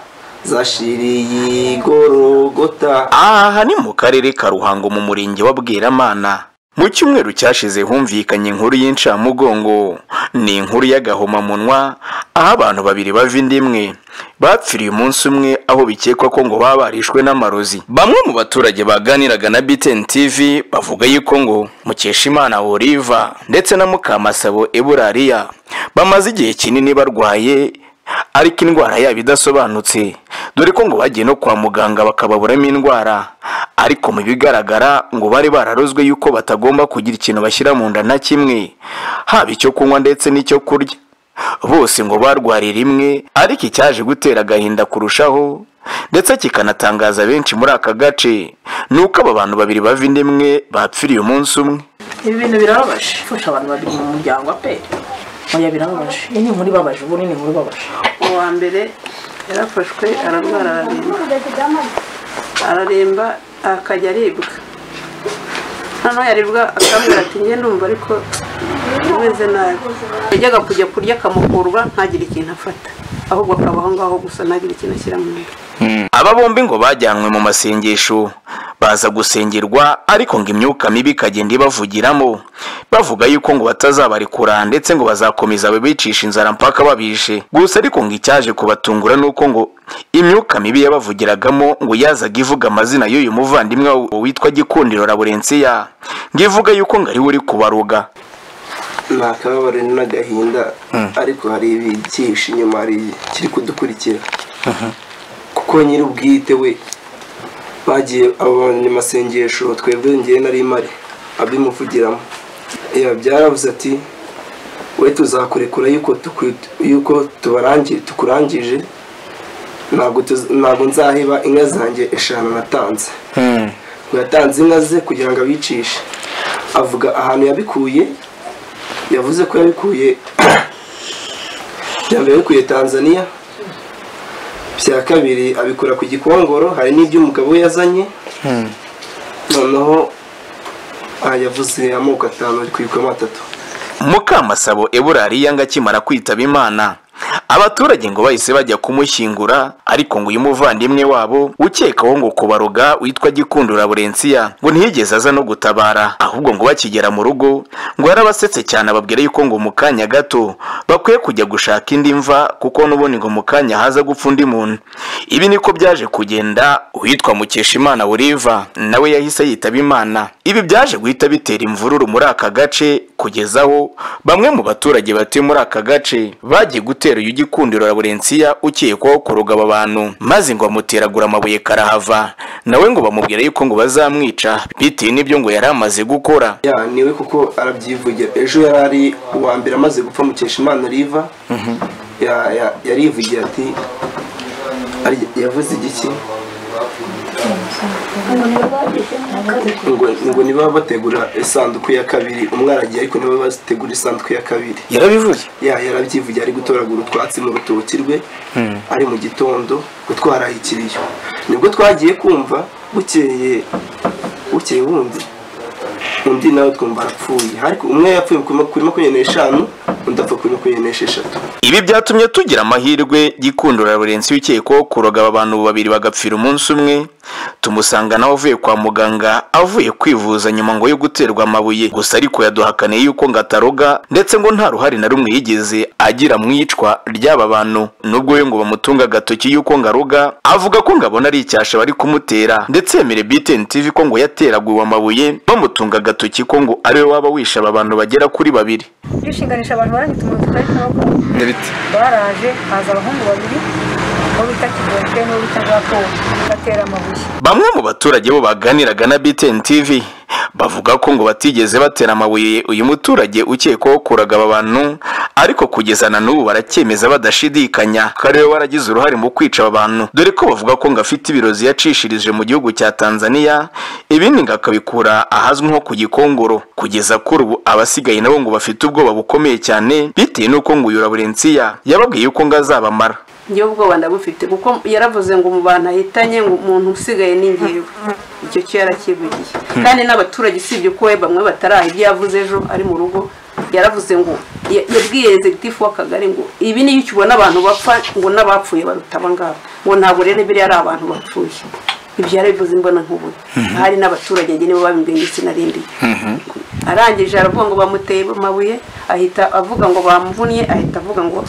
zashiriye igorogota aha ni mu karere ka ruhango mu murenge wa bweramana mu cyumweru cyashize humvikanye inkuru y'incamugongo ni inkuru y'agahomamunwa aho abantu babiri bava inda imwe bapfiriye umunsi umwe aho bikekwa ko ngo baba barishwe n'amarozi bamwe mu baturage baganiraga na BTN TV bavuga yuko ngo Mukeshimana Oliva ndetse na Mukamasabo Eburariya bamaze igihe kinini barwaye ariko indwara yabo idasobanutse dore ko ngo bagiye no kwa muganga bakababuramo indwara ariko mu bigaragara ngo bari bararozwe yuko batagomba kugira ikintu bashyira mu nda na kimwe haba icyo kunywa ndetse n'icyo kurya bose ngo barwariye rimwe ariko icyaje gutera agahinda kurushaho ndetse kikanatangaza benshi muri aka gace ni uko aba bantu babiri bava inda imwe bapfiriye umunsi umwe ibi bintu birababaje gufasha abantu babiri mu muryango aperi oya birababaje iyi ni inkuru ibabaje ubu ni inkuru ibabaje uwa mbere yarafashwe ararwara araremba araremba akajya aribwa noneho yaribwa akambwira ati njye ndumva ariko umeze nabi yajyaga kujya kurya akamukurwa ntagire ikintu afata ahubwo akaba aho ngaho gusa ntagire ikintu ashyira mu nda aba bombi ngo bajyanywe mu masengesho baza gusengerwa ariko ngo imyuka mibi ikagenda ibavugiramo bavuga yuko ngo batazabarekura ndetse ngo bazakomeza babicisha inzara mpaka babishe gusa ariko ngo icyaje kubatungura ni uko ngo imyuka mibi yabavugiragamo ngo yazaga ivuga amazina y'uyu muvandimwe wabo witwa gikundiro laburensiya ngo ivuga yuko ngo ariwe uri kubaruga ni akababaro n'agahinda ariko hari ibyihishe inyuma hari kiri kudukurikira kuko nyir'ubwite we bagiye abanyamasengesho twebwe ngewe nari mari abimuvugiramo Ya, byarabuze ati we tuzakurekura yuko tuku- yuko tubarangi- tukurangije ntabwo tuz- ntabwo nzaheba inka zanjye eshanu natanze ngo yatanze inka ze kugira ngo abicishe avuga ahantu yabikuye yavuze ko yabikuye bya mbere yabikuye tanzania bya kabiri abikora ku gikongoro hari n'ibyo umugabo we yazanye noneho aha yavuze amoko atanu ari kwibwamo atatu mukamasabo eburariya ngo akimara kwitaba imana abaturage ngo bahise bajya kumushyingura ariko ngo uyu muvandimwe wabo ukekaho ngo kubaroga witwa gikundura burensiya ngo ntiyigeze aza no gutabara ahubwo ngo bakigera mu rugo ngo yarabasetse cyane ababwira yuko ngo mu kanya gato bakwiye kujya gushaka indi mva kuko n'ubundi ngo mu kanya haza gupfa undi muntu ibi niko byaje kugenda uwitwa mukeshimana buriva nawe yahise yitaba imana ibi byaje guhita bitera imvururu muri aka gace kugeza aho bamwe mu baturage batuye muri aka gace bagiye gutera uyu gikundiro laburensiya ukekwaho kuroga aba bantu maze ngo bamuteragura amabuye karahava nawe ngo bamubwira yuko ngo bazamwica bitewe n'ibyo ngo yari amaze gukora ya niwe kuko arabyivugira ejo yari ari uwa mbere amaze gupfa mukeshimana riva Ya- ya- yarivugiye ati ari- yavuze igiki ngo ngo niba bategura isanduku ya kabiri umwana agiye ariko niba bategura isanduku ya kabiri yarabivuze ya yarabyivugiye ari gutoragura utwatsi mu rutoki rwe ari mu gitondo gutwara ikiriyo nibwo twagiye kumva bukeye bukeye wundi undi nawe twumva arapfuye ariko umwe yapfuye kuri makumyabiri n'eshanu undi apfa kuri makumyabiri n'esheshatu ibi byatumye tugira amahirwe gikundura burensi ukekwaho kuroga aba bantu babiri bagapfira umunsi umwe tumusanga nawe avuye kwa muganga avuye kwivuza nyuma ngo yo guterwa amabuye gusa ariko yaduhakaniye yuko ngo ataroga ndetse ngo nta ruhare na rumwe yigeze agira mu iyicwa ry'aba bantu nubwo we ngo bamutunga agatoki yuko ngo aroga avuga ko ngo abona ari icyasha bari kumutera ndetse yemere BTN TV ko ngo yateraguwe amabuye bamutunga agatoki ko ngo ariwe waba wishe aba bantu bagera kuri babiri bishinganisha abantu barangitse umuntu twari ntabwo ndabite baraje haza abahungu babiri uwo bita kigorwe n'uwo bita gakobo batera amabuye Bamwe mu baturage bo baganiraga na BTN TV bavuga ko ngo batigeze batera amabuye uyu muturage ukekwaho kuraga aba bantu ariko kugeza na n'ubu baracyemeza badashidikanya ko ariwe waragize uruhare mu kwica aba bantu dore ko bavuga ko ngo afite ibirozi yacishirije mu gihugu cya Tanzania ibindi ngo akabikura ahazwi nko ku gikongoro kugeza kuri ubu abasigaye nabo ngo bafite ubwoba bukomeye cyane bitewe n'uko ngo uyu Laburensiya yababwiye yuko ngo azabamara njyewe ubwoba ndabufite kuko yaravuze ngo mu bantu ahitanye ngo umuntu usigaye ni ngewe icyo cyo yarakivugiye kandi n'abaturage usibye ko we bamwe bataraha ibyo yavuze ejo ari mu rugo yaravuze ngo ya- yabwiye executive w'akagari ngo ibi niyo ukibona abantu bapfa ngo n'abapfuye baruta aba ngaba ngo ntabwo rero biriya ari abantu bapfuye ibyo yarabivuze imbona nk'ubuye ahari n'abaturage njye nibo babimbwiye ndetse narindiye arangije aravuga ngo bamuteye amabuye ahita avuga ngo bamuvunnye ahita avuga ngo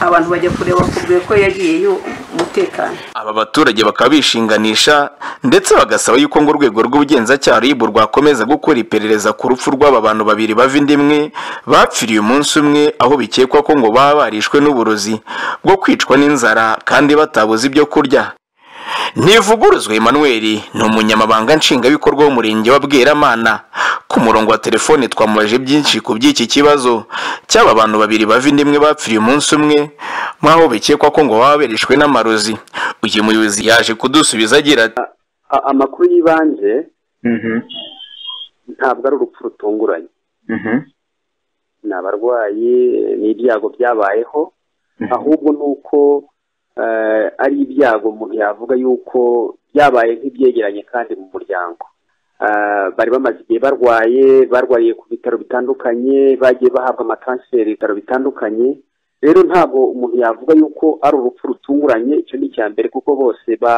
abantu bajya kureba kubwe ko yagiye yu- umutekano aba baturage bakaba bishinganisha ndetse bagasaba yuko ngo urwego rw'ubugenzacyaha RIB rwakomeza gukora iperereza ku rupfu rw'aba bantu babiri bava inda imwe bapfiriye umunsi umwe aho bikekwa ko ngo baba barishwe n'uburozi bwo kwicwa n'inzara kandi batabuze ibyo kurya ntivuguruzwa emmanuel ni umunyamabanga nshingwabikorwa w'umurenge wa bweramana ku murongo wa telefone twamubajije byinshi ku by'iki kibazo cy'aba bantu babiri bava inda imwe bapfiriye umunsi umwe nk'aho bikekwa ko ngo baba bereshwe n'amarozi uyu muyobozi yaje kudusubiza agira ati A- amakuru yibanje ntabwo ari urupfu rutunguranye ni abarwayi n'ibyago byabayeho ahubwo ni uko eh, ari ibyago umuntu yavuga yuko byabaye nk'ibyegeranye kandi mu muryango Eh, bari bamaze igihe barwaye barwariye ku bitaro bitandukanye bagiye bahabwa amataransiferi ibitaro bitandukanye rero ntabwo umuntu yavuga yuko ari urupfu rutunguranye icyo ni icya mbere kuko bose ba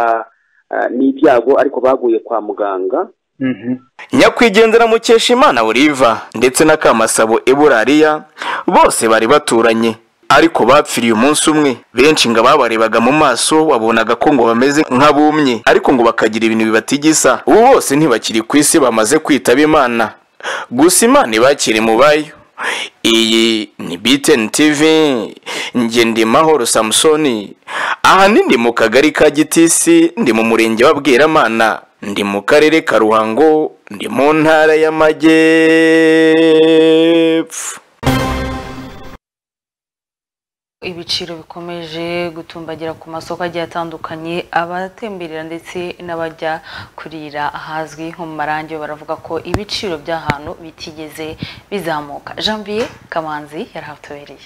eh, ni ibyago ariko baguye kwa muganga nyakwigendera mukeshimana oliva ndetse na kamasabo eburariya bose bari baturanye ariko bapfiriye umunsi umwe benshi ngo ababarebaga mu maso wabonaga ko ngo bameze nk'abumye ariko ngo bakagira ibintu bibatigisa ubu bose ntibakiri ku isi bamaze kwitaba imana gusa imana ibakire mu bayo iyi ni BTN TV njye ndi mahoro samusoni ahanini mu kagari ka gitisi ndi mu murenge wa bweramana ndi mu karere ka ruhango ndi mu ntara y'amajyepfo ibiciro bikomeje gutumbagira ku masoko agiye atandukanye abatemberera ndetse n'abajya kurira ahazwi nko mu marangi baravuga ko ibiciro by'ahantu bitigeze bizamuka janvier kamanzi yarahatubereye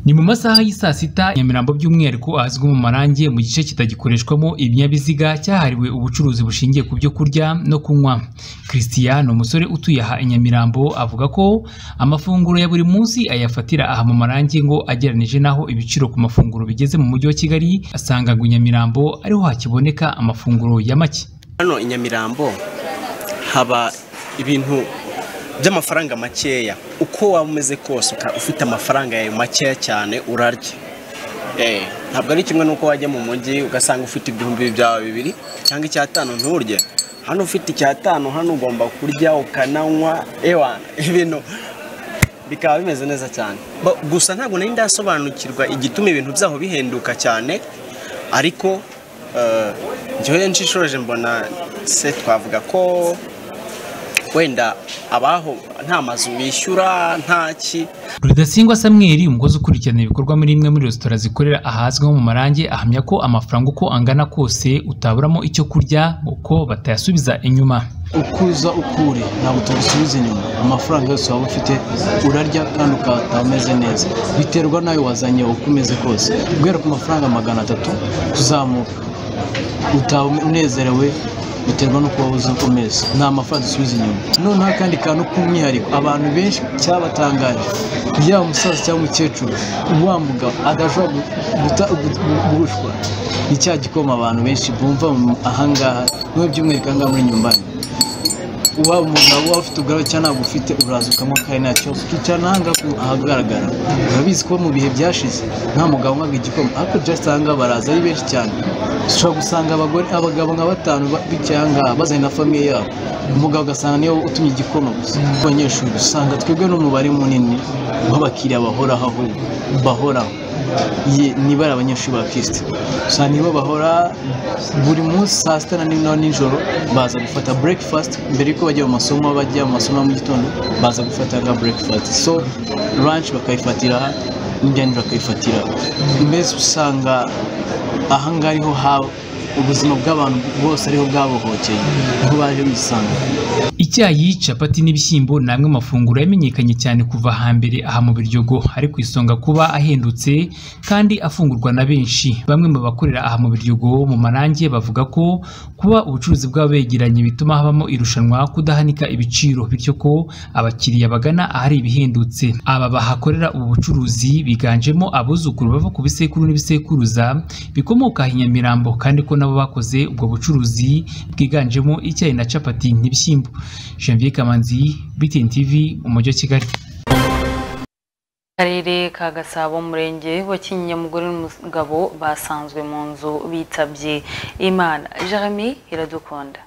ni mu masaha y'i saa sita nyamirambo by'umwihariko ahazwi mu marangi mu gice kitagikoreshwamo ibinyabiziga cyahariwe ubucuruzi bushingiye ku byo kurya no kunywa christian ni umusore utuye aha i nyamirambo avuga ko amafunguro ya buri munsi ayafatira aha mu marangi ngo agereranije n'aho ibiciro ku mafunguro bigeze mu mujyi wa kigali asanga ngo i nyamirambo ariho hakiboneka amafunguro ya make hano i nyamirambo haba ibintu by'amafaranga makeya uko waba umeze kose uka- ufite amafaranga yawe makeya cyane urarya Eh, ntabwo ari kimwe n'uko wajya mu mujyi ugasanga ufite ibihumbi byawe bibiri cyangwa icyatanu nturye hano ufite icyatanu hano ugomba kurya ukananywa ewa ibintu bikaba bimeze neza cyane Ba- gusa ntabwo nari ndasobanukirwa igituma ibintu byaho bihenduka cyane ariko eh, njyewe nshishoje mbona se twavuga ko wenda abaho nta mazu bishyura nta ki rudasingwa samweri umukozi ukurikirana ibikorwa muri imwe muri resitora zikorera ahazwi nko mu marange ahamya ko amafaranga uko angana kose utaburamo icyo kurya uko batayasubiza inyuma ukuza ukuri ntabwo tubisubiza inyuma amafaranga yose waba ufite urarya kandi ukataha umeze neza biterwa nawe wazanye uko umeze kose guhera ku mafaranga magana atatu kuzamuka utaba unezerewe biterwa n'uko waba uzi uko umeze ni amafaranga dusubiza inyuma noneho akandi kantu k'umwihariko abantu benshi cyabatangaje yaba umusaza cyangwa umukecuru wa mugabo adashobora gu- guta- gu- gu- gurushwa ni cya gikoma abantu benshi bumva mu- ahangaha niwe by'umwihariko ahangaha muri nyumbani waba umugabo waba ufite ubwawe cyangwa ntabwo ufite uraza ukamwa kandi ntacyo ukicara nahanga ahagaragara urabizi ko mu bihe byashize nta mugabo unywaga igikoma ariko just ahangaha baraza ari benshi cyane ushobora gusanga abagore abagabo nka batanu ba- bicaye ahangaha bazanye na famiye yabo umugabo ugasanga niyo utumye igikoma gusa abanyeshuri usanga twebwe n'umubare munini w'abakiriya bahoraho ahubwo bahoraho Ye- niba ari abanyeshuri ba kirisiti gusa nibo bahora buri munsi saa sita na nimwe na nijoro baza gufata burekifasiti mbere y'uko bajya mu masomo bajya mu masomo ya mu gitondo baza gufata nka burekifasiti so ranshi bakayifatira aha n'ibyanira bakayifatira aha. mbese usanga aha ngaha ariho haba ubuzima bw'abantu bose ariho bwabohokeye niho baje bisanga icyayi capati n'ibishyimbo ni amwe mu mafunguro yamenyekanye cyane kuva hambere aha mu biryogo ari ku isonga kuba ahendutse kandi afungurwa na benshi bamwe mu bakorera aha mu biryogo mu marange bavuga ko kuba ubucuruzi bwabo begeranye bituma habamo irushanwa kudahanika ibiciro bityo ko abakiriya bagana ahari ibihendutse aba bahakorera ubu bucuruzi biganjemo abuzukuru bava ku bisekuru n'ibisekuruza bikomoka aha i nyamirambo kandi ko nabo bakoze ubwo bucuruzi bwiganjemo icyayi na capati n'ibishyimbo janvier kamanzi btn tv umujyi wa kigali akarere ka gasabo umurenge wa kinyinya umugore n'umugabo basanzwe mu nzu bitabye imana jeremy iradukunda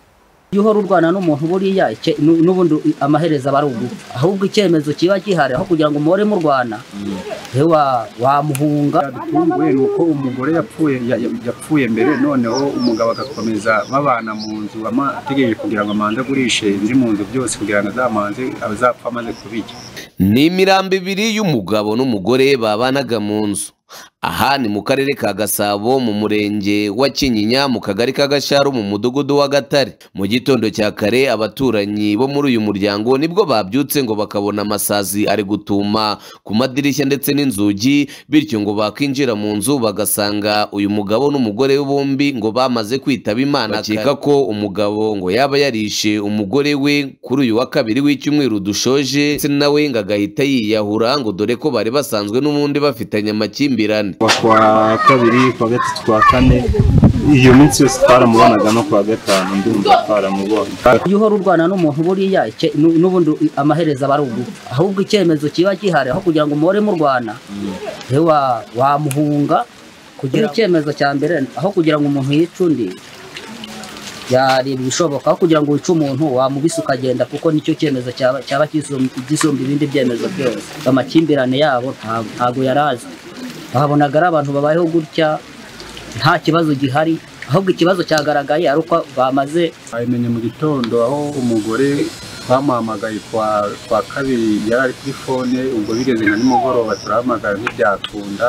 iyo uhora urwana n'umuntu buriya icye- nu- n'ubundi amaherezo aba ari ugufa ahubwo icyemezo kiba gihari aho kugira ngo muhore murwana ewa wamuhunga yadutunguye ni uko umugore yapfuye ya- ya- yapfuye mbere noneho umugabo agakomeza babana mu nzu ama- ategereje kugira ngo amanze agurishe ibiri mu nzu byose kugira ngo azamanze azapfa amaze kubirya ni imirambo ibiri y'umugabo n'umugore babanaga mu nzu aha ni mu karere ka gasabo mu murenge wa kinyinya mu kagari ka gasharu mu mudugudu wa gatare mu gitondo cya kare abaturanyi bo muri uyu muryango nibwo babyutse ngo bakabona amasazi ari gutuma ku madirishya ndetse n'inzugi bityo ngo bakinjira mu nzu bagasanga uyu mugabo n'umugore we bombi ngo bamaze kwitaba imana bakeka ko umugabo ngo yaba yarishe umugore we kuri uyu wa kabiri w'icyumweru dushoje ndetse nawe ngo agahita yiyahura ngo dore ko bari basanzwe n'ubundi bafitanye amakimbirane kwa kabiri kwa gatatu kwa kane iyo minsi yose twaramubonaga no kwa gatanu ndumva twaramubonye iyo uhora urwana n'umuntu buriya icye- nu- n'ubundi amaherezo aba ari ugufa ahubwo icyemezo kiba gihari aho kugira ngo muhore murwana ewa wamuhunga kugira icyemezo cya mbere aho kugira ngo umuntu yice undi yareba ibishoboka aho kugira ngo wice umuntu wamubise ukagenda kuko nicyo cyemezo cyaba cyaba kisum- gisumba ibindi byemezo byose amakimbirane yabo nta- ntago yari azi babonaga ari abantu babayeho gutya nta kibazo gihari ahubwo ikibazo cyagaragaye ari uko bamaze abimenye mu gitondo aho umugore twamuhamagaye kwa kwa kabiri yari ari kuri fone ubwo bigeze nka nimugoroba turahamagara ntibyakunda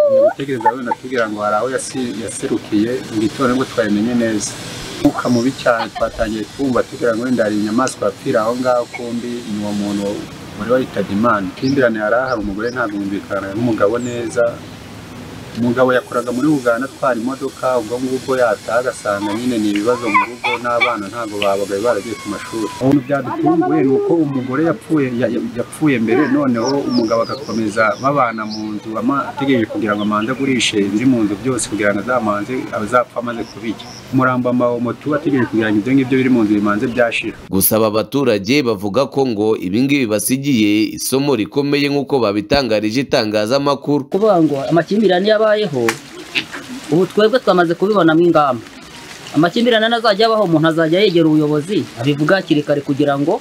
ni gutegereza wenda atubwira ngo hari aho yasi- yaserukiye mu gitondo nibwo twabimenye neza umwuka mubi cyane twatangiye kumva tugira ngo wenda hari inyamaswa yapfira aho ngaho kumbi ni uwo muntu umugore wayitabye imana ikimbirane yari ahari umugore ntabwo yumvikana n'umugabo neza umugabo yakoraga muri uganda atwara imodoka ubwo ngubwo yataha agasanga nyine ni ibibazo mu rugo n'abana ntabwo babagaye baragiye ku mashuri ubuntu byadutunguye ni uko umugore yapfuye ya- ya- yapfuye mbere noneho umugabo agakomeza babana mu nzu ama- ategereje kugira ngo amanze agurishe ibiri mu nzu byose kugira ngo azamanze azapfa amaze kubirya umurambo amawomotu ategereje kugira ngo ibyo ngibyo biri mu nzu bimanze byashira gusa aba baturage bavuga ko ngo ibingibi basigiye isomo rikomeye nk'uko babitangarije itangazamakuru kuvuga ngo amakimbirane yabayeho ubu twebwe twamaze kubibonamo ingamba amakimbirane n'azajya abaho umuntu azajya yegera ubuyobozi abivuga hakiri kare kugira ngo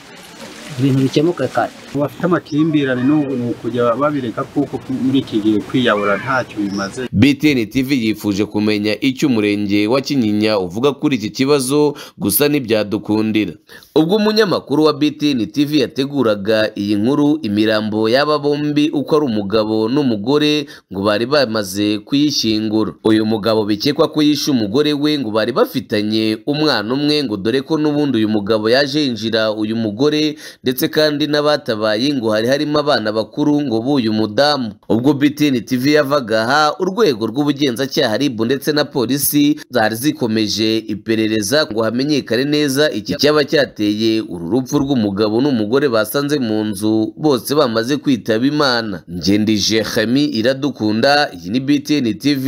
ibintu bikemuke kare abafite amakimbirane n'ubu ni ukujya babireka kuko muri iki gihe kwiyahura ntacyo bimaze btn tv yifuje kumenya icyo umurenge wa kinyinya uvuga kuri iki kibazo gusa ntibyadukundira ubwo umunyamakuru wa btn tv yateguraga iyi nkuru imirambo y'aba bombi uko ari umugabo n'umugore ngo bari bamaze kuyishyingura uyu mugabo bikekwa ko yishe umugore we ngo bari bafitanye umwana umwe ngo dore ko n'ubundi uyu mugabo yaje yinjira uyu mugore ndetse kandi n'abatabaye ngo hari harimo abana bakuru ngo buyu mudamu ubwo btn tv yavaga aha urwego rw'ubugenzacyaha rib ndetse na polisi zari zikomeje iperereza ngo hamenyekane neza iki cyaba cyateye uru rupfu rw'umugabo n'umugore basanze mu nzu bose bamaze kwitaba imana ngendije hami iradukunda iyi ni btn tv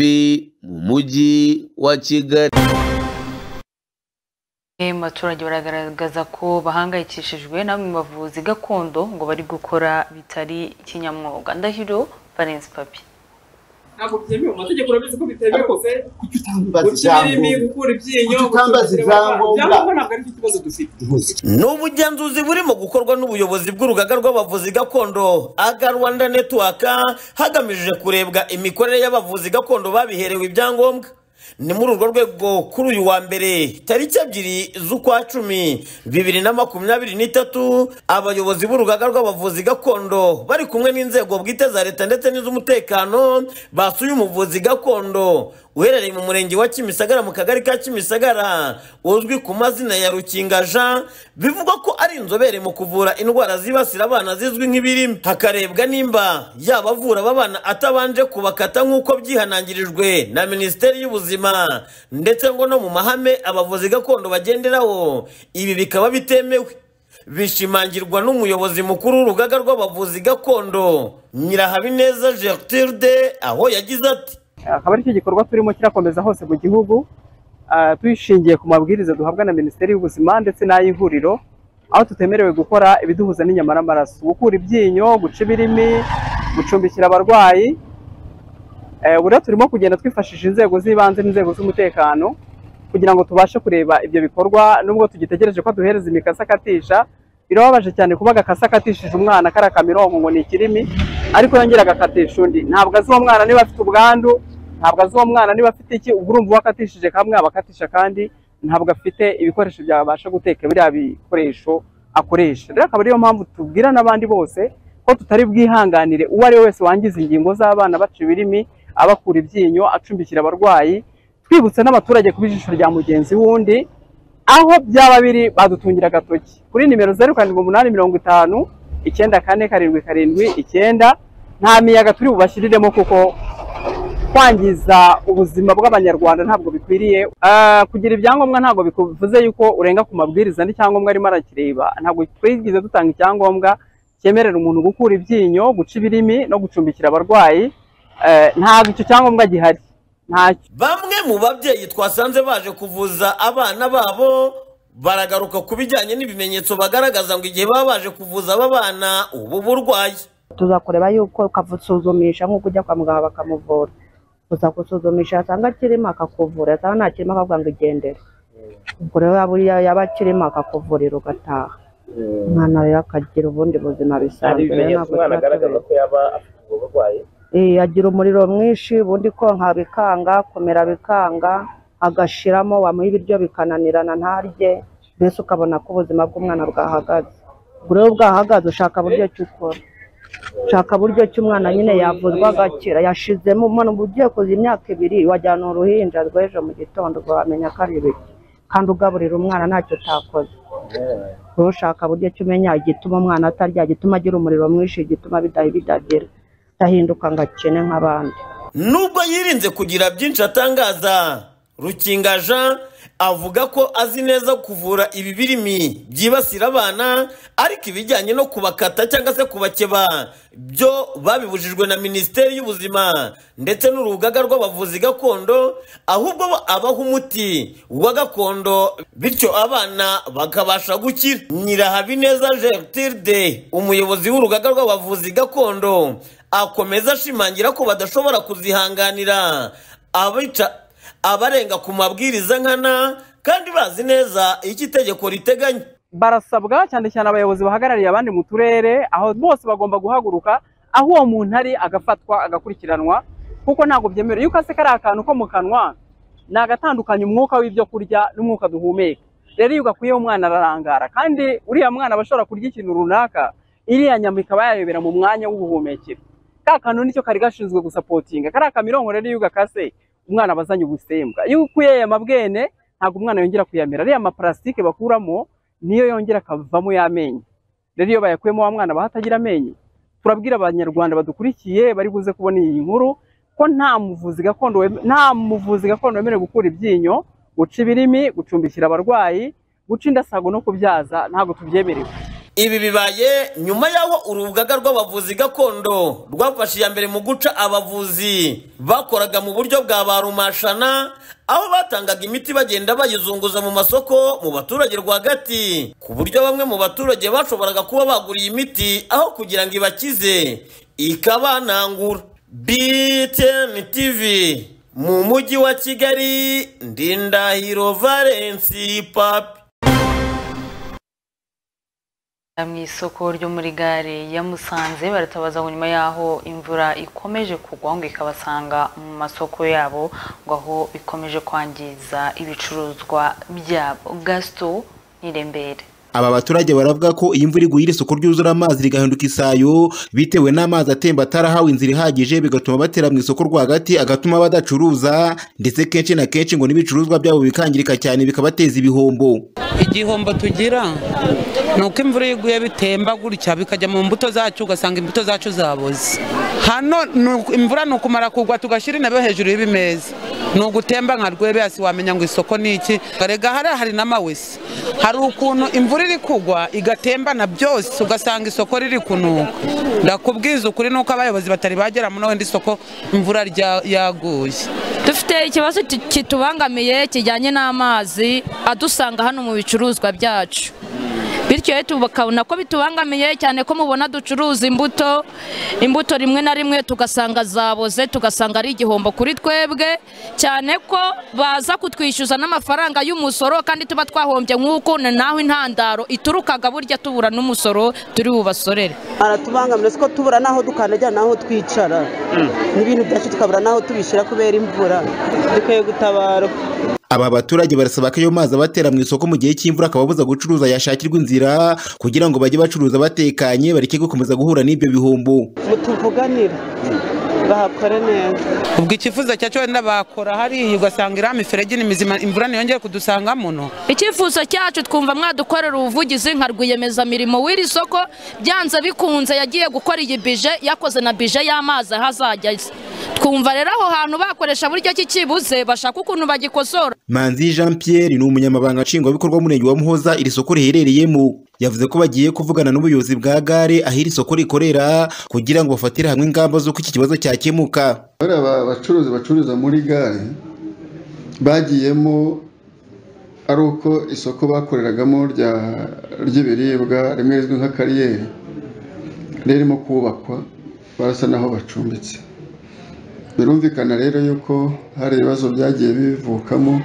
mu mujyi wa kigali Eh, mu baturage baragaragaza ko bahangayikishijwe namwe mu bavuzi gakondo ngo bari gukora bitari kinyamwuga ndahiro valence papi ntabwo byemewe mu mategeko urabizi ko bitemewe rwose guca ibirimi ibyangombwa. gukura ibyinyo Kuki utambaza gucukura ibyangombwa? ibyangombwa ntabwo ari cyo kibazo dufite ni ubugenzuzi burimo gukorwa n'ubuyobozi bw'urugaga rw'abavuzi gakondo aga rwanda network hagamijwe kurebwa imikorere y'abavuzi gakondo babiherewe ibyangombwa ni muri urwo rwego kuri uyu wa mbere tariki ebyiri z'ukwa cumi bibiri na makumyabiri n'itatu abayobozi b'urugaga rw'abavuzi gakondo bari kumwe n'inzego bwite za leta ndetse n'iz'umutekano basuye umuvuzi gakondo uherereye mu murenge wa kimisagara mu kagari ka kimisagara uzwi ku mazina ya rukinga jean bivugwa ko ari inzobere mu kuvura indwara zibasira abana zizwi nk'ibirimi hakarebwa nimba yaba avura aba bana atabanje kubakata nk'uko byihanangirijwe na minisiteri y'ubuzima ndetse ngo no mu mahame abavuzi gakondo bagenderaho ibi bikaba bitemewe bishimangirwa n'umuyobozi mukuru w'urugaga rw'abavuzi gakondo nyirahabineza gertrude aho yagize ati akaba aricyo gikorwa turimo kirakomeza hose mu gihugu ah, dushingiye ku mabwiriza duhabwa na minisiteri y'ubuzima ndetse n'ay'ihuriro aho tutemerewe gukora ibiduhuza n'inyama n'amaraso gukura ibyinyo guca ibirimi gucumbikira abarwayi Eh, ubu rero turimo kugenda twifashisha inzego z'ibanze n'inzego z'umutekano kugira ngo tubashe kureba ibyo bikorwa nubwo tugitegereje ko duhereza imikasi akatisha birababaje cyane kuba agakasi akatishije umwana kariya kamironko ngo ni ikirimi ariko yongera agakatisha undi ntabwo azi uwo mwana niba afite ubwandu ntabwo azi uwo mwana niba afite iki ubwo urumva uwakatishije kamwe abakatisha kandi ntabwo afite ibikoresho byabasha guteka biriya bikoresho akoresha rero akaba ariyo mpamvu tubwira n'abandi bose ko tutari bwihanganire uwo ari we wese wangiza ingingo z'abana baca ibirimi abakura ibyinyo acumbikira abarwayi twibutse n'abaturage kuba ijisho rya mugenzi w'undi aho byaba biri badutungira agatoki kuri nimero zeru karindwi umunani mirongo itanu icyenda kane karindwi karindwi icyenda nta miyaga turi bubashyiriremo kuko kwangiza ubuzima bw'abanyarwanda ntabwo bikwiriye Ah, kugira ibyangombwa ntabwo bivuze yuko urenga ku mabwiriza n'icyangombwa arimo arakireba ntabwo twigeze dutanga icyangombwa cyemerera umuntu gukura ibyinyo guca ibirimi no gucumbikira abarwayi Eh, ntabwo icyo cyangombwa gihari ntacyo bamwe mu babyeyi twasanze baje kuvuza abana babo baragaruka ku bijyanye n'ibimenyetso bagaragaza ngo igihe baba baje kuvuza aba bana ubu burwayi tuzakureba yuko ukamusuzumisha nk'uko ujya kwa muganga bakamuvura uzagusuzumisha yasanga kirimo akakuvura yasanga nta kirimo akavuga ngo igendere ubwo rero yaba uriya yaba kirimo akakuvurira ugataha umwana rero akagira ubundi buzima bisanzwe rero ntabwo tuba tubizi. ko yaba afite ubwo burwayi Eh, agira umuriro mwinshi ubundi konka bikanga kumera bikanga agashiramo wamuha ibiryo bikananirana ntarye mbese ukabona ko ubuzima bw'umwana bwahagaze ubwo rero bwahagaze ushaka buryo ki ukora shaka buryo ki umwana nyine yavuzwa agakira yashizemo umwana uba ugiye kuza imyaka ibiri wajyana uruhinja rw'ejo mu gitondo uba wamenya ko ari ibiki kandi ugaburira umwana ntacyo utakoze ushaka buryo ki umenya igituma umwana atarya igituma agira umuriro mwinshi igituma bidahi bidagera ndahinduka ngo akene nk'abandi nubwo yirinze kugira byinshi atangaza rukinga jean avuga ko azi neza kuvura ibibirimi byibasira abana ariko ibijyanye no kubakata cyangwa se kubakeba byo babibujijwe na minisiteri y'ubuzima ndetse n'urugaga rw'abavuzi gakondo ahubwo bo abaha umuti wa gakondo bityo abana bakabasha gukira nyirahabineza gertrude umuyobozi w'urugaga rw'abavuzi gakondo akomeza ashimangira ko badashobora kuzihanganira abica abarenga ku mabwiriza nkana kandi bazi neza icyo itegeko riteganya barasabwa cyane cyane abayobozi bahagarariye abandi mu turere aho bose bagomba guhaguruka aho uwo muntu ari agafatwa agakurikiranwa kuko ntabwo byemerewe yuko ase kariya kantu ko mu kanwa ni agatandukanya umwuka w'ibyo kurya n'umwuka duhumeka rero iyo ugakuyeho umwana ararangara kandi uriya mwana aba ashobora kurya ikintu runaka iriya nyama ikaba yayobera mu mwanya w'ubuhumekero ka kantu nicyo kari gashinzwe gusapotinga kariya kamironko rero iyo ugakase umwana aba azanye ubusembwa iyo ukuye aya mabwene ntabwo umwana yongera kuyamera ariya maparasitike bakuramo niyo yongera akavamo y'amenyo rero iyo bayakuyemo wa mwana aba atagira amenyo turabwira abanyarwanda badukurikiye bari buze kubona iyi nkuru ko nta muvuzi gakondo weme- nta muvuzi gakondo wemerewe gukura ibyinyo guca ibirimi gucumbikira abarwayi guca indasago no kubyaza ntabwo tubyemerewe ibi bibaye nyuma y'aho urugaga rw'abavuzi gakondo rwafashe iya mbere mu guca abavuzi bakoraga mu buryo bwa ba rumashana aho batangaga imiti bagenda bayizunguza mu masoko mu baturage rwagati ku buryo bamwe mu baturage bashoboraga kuba bagura iyi miti aho kugira ngo ibakize ikabanangura btn tv mu mujyi wa kigali ndindahiro valensi papi mu isoko ryo muri gare ya Musanze baratabaza ngo nyuma y'aho imvura ikomeje kugwa ngo ikabasanga mu masoko yabo ngo aho bikomeje kwangiza ibicuruzwa byabo gasito n'irembere aba baturage baravuga ko iyi mvura iguye iri soko ryuzura amazi rigahinduka isayo bitewe n'amazi atemba atarahawe inzira ihagije bigatuma batera mu isoko rwagati agatuma badacuruza ndetse kenshi na kenshi ngo n'ibicuruzwa byabo bikangirika cyane bikabateza ibihombo igihombo tugira ni uko imvura iyo iguye bitemba gutya bikajya mu mbuto zacu ugasanga imbuto zacu zaboze hano ni uku- imvura ni ukumara kugwa tugashyira intebe hejuru y'ibimeza ni ugutemba nka rwebeyasi wamenya ngo isoko ni iki rega hariya hari n'amawese hari ukuntu imvura iri kugwa igatembana byose ugasanga isoko riri kunuka ndakubwiza ukuri nuko abayobozi batari bagera muri wenda isoko imvura rya- yaguye dufite ikibazo ki- kitubangamiye kijyanye n'amazi adusanga hano mu bicuruzwa byacu bityo rero tukabona ko bitubangamiye cyane ko mubona ducuruza imbuto imbuto rimwe na rimwe tugasanga zaboze tugasanga ari igihombo kuri twebwe cyane ko baza kutwishyuza n'amafaranga y'umusoro kandi tuba twahombye nk'uko ni naho intandaro iturukaga burya tubura n'umusoro turi bubasorere aratubangamira siko tubura n'aho dukandagira n'aho twicara n'ibintu byacu tukabura n'aho tubishyira kubera imvura dukwiye gutabara aba baturage barasaba ko ayo mazi abatera mu isoko mu gihe cy'imvura akababuza gucuruza yashakirwa inzira kugira ngo bajye bacuruza batekanye bareke gukomeza guhura n'ibyo bihombo mutuvuganira bahakore neza ubwo icyifuzo cyacu wenda bakora hariya ugasanga iriya miferege ni mizima imvura ntiyongere kudusanga muno icyifuzo cyacu twumva mwadukorera ubuvugizi nka rwiyemezamirimo w'iri soko byanze bikunze yagiye gukora iyi bije yakoze na bije y'amazi aho azajya azi twumva rero aho hantu bakoresha buryo ki kibuze bashaka ukuntu bagikosora manzi jean pierre ni umunyamabanga nshingwabikorwa w'umurenge wa muhoza iri soko riherereyemo yavuze ko bagiye kuvugana n'ubuyobozi bwa gare aho iri soko rikorera kugira ngo bafatire hamwe ingamba z'uko iki kibazo cyakemuka bariya ba- bacuruzi bacururiza muri gare bagiyemo ari uko isoko bakoreragamo rya- ry'ibiribwa rimwe rizwi nka kariyeri ririmo kubakwa barasa n'aho bacumbitse birumvikana rero yuko hari ibibazo byagiye bivukamo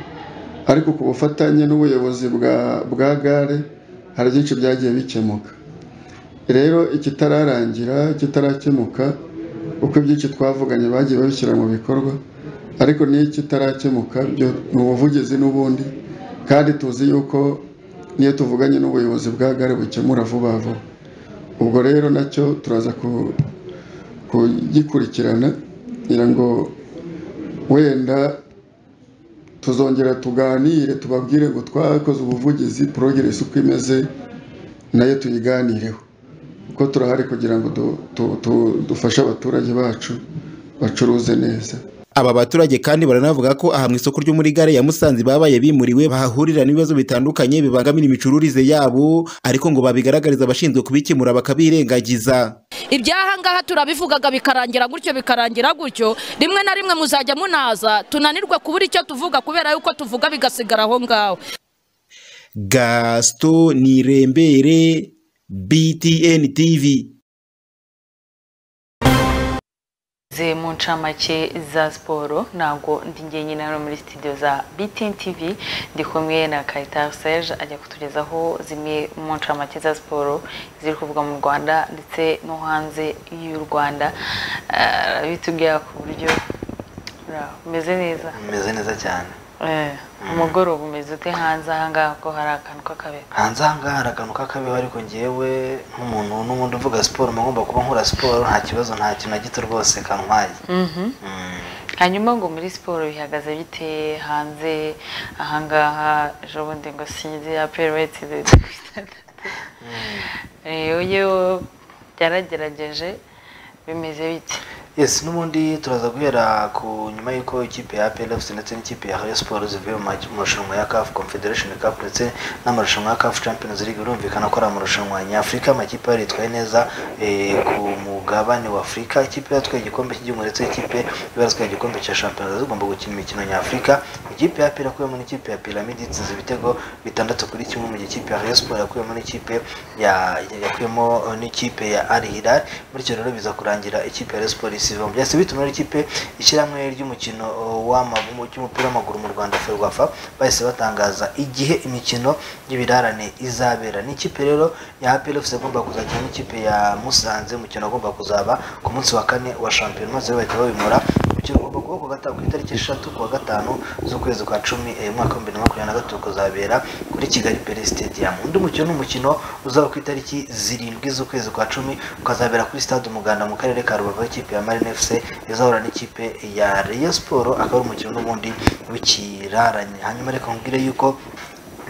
ariko ku bufatanye n'ubuyobozi bwa- bwa gare hari byinshi byagiye bikemuka rero ikitararangira ikitarakemuka uko ibyinshi twavuganye bagiye babishyira mu bikorwa ariko n'iyo kitarakemuka byo ni ubuvugizi n'ubundi kandi tuzi yuko n'iyo tuvuganye n'ubuyobozi bwa gare bukemura vuba vuba ubwo rero nacyo turaza ku- kugikurikirana kugira ngo wenda tuzongera tuganire tubabwire ngo twakoze ubuvugizi porogiresi uko imeze nayo tuyiganireho kuko turahari kugira ngo du- du- du- dufashe abaturage bacu bacuruze neza Aba baturage kandi baranavuga ko aha mu isoko ryo muri gare ya Musanze babaye bimuriwe bahahurira n'ibibazo bitandukanye bibangamira imicururize yabo ariko ngo babigaragariza abashinzwe kubikemura bakabirengagiza. ibyaha ngaha turabivugaga bikarangira gutyo bikarangira gutyo rimwe na rimwe muzajya munaza tunanirwe kubura icyo tuvuga kubera yuko tuvuga bigasigara aho ngaho Gaston Nirembere BTN TV Ze mu ncamake za siporo ntabwo ndi njyenyine hano muri studio za BTN TV ndi kumwe na Kayitari Serge ajya kutugezaho zimwe mu ncamake za siporo ziri kuvugwa mu Rwanda ndetse no hanze y'u Rwanda Ah, bitubwira ku buryo ra- umeze neza bimeze neza cyane Eh, umugoroba umeze ute hanze aha ngaha ko hari akantu k'akabero hanze aha ngaha hari akantu k'akabeho ariko ngewe nk'umuntu n'ubundi uvuga siporo mba ngomba kuba nkora siporo nta kibazo nta kintu na gito rwose kantwaye Mhm. hanyuma ngo muri siporo bihagaze bite hanze ahangaha ejo bundi ngo sinzi aperiweti yewe byaragerageje bimeze bite yes n'ubundi turaza guhera ku nyuma y'uko ikipe ya plfc ndetse n'ikipe ya Rayon Sports zivuye mu ma- marushanwa ya CAF Confederation Cup ndetse n'amarushanwa ya CAF Champions League birumvikana ko ari amarushanwa nyafurika amakipe yari yitwaye neza eh, ku mugabane wa Afurika ikipe yatwaye igikombe cy'igihugu ndetse ikipe yaratwaye igikombe cya Champions zigomba gukina imikino nyafurika ikipe ya Pira yakuyemo n'ikipe ya Pyramid itsinze ibitego bitandatu kuri kimwe mu gihe ikipe ya Rayon Sports yakuyemo n'ikipe ya yakuyemo eh, n'ikipe ya Al Hilal bityo rero biza kurangira ikipe ya Rayon Sports isize mu byatsi bituma rero ikipe ishyirahamwe ry'umukino eh, w'amaguru cy'umupira w'amaguru mu Rwanda Ferwafa bahise batangaza igihe imikino y'ibirarane izabera n'ikipe rero ya APR FC igomba kuzakina n'ikipe ya Musanze umukino ugomba kuzaba ku munsi wa kane wa shampiyona maze bahita babimura umukino ugomba kuba ku gata- ku itariki eshatu kuwa gatanu z'ukwezi kwa cumi eh, umwaka w'ibihumbi bibiri na makumyabiri na gatatu kuzabera kuri Kigali Pele Stadium undi mukino ni umukino uzaba ku itariki zirindwi z'ukwezi kwa cumi ukazabera kuri stade umuganda mu karere ka rubavu ikipe ya marine fc izahura n'ikipe ya Rayon Sports akaba ari umukino n'ubundi w'ikiraranye hanyuma reka nkubwire yuko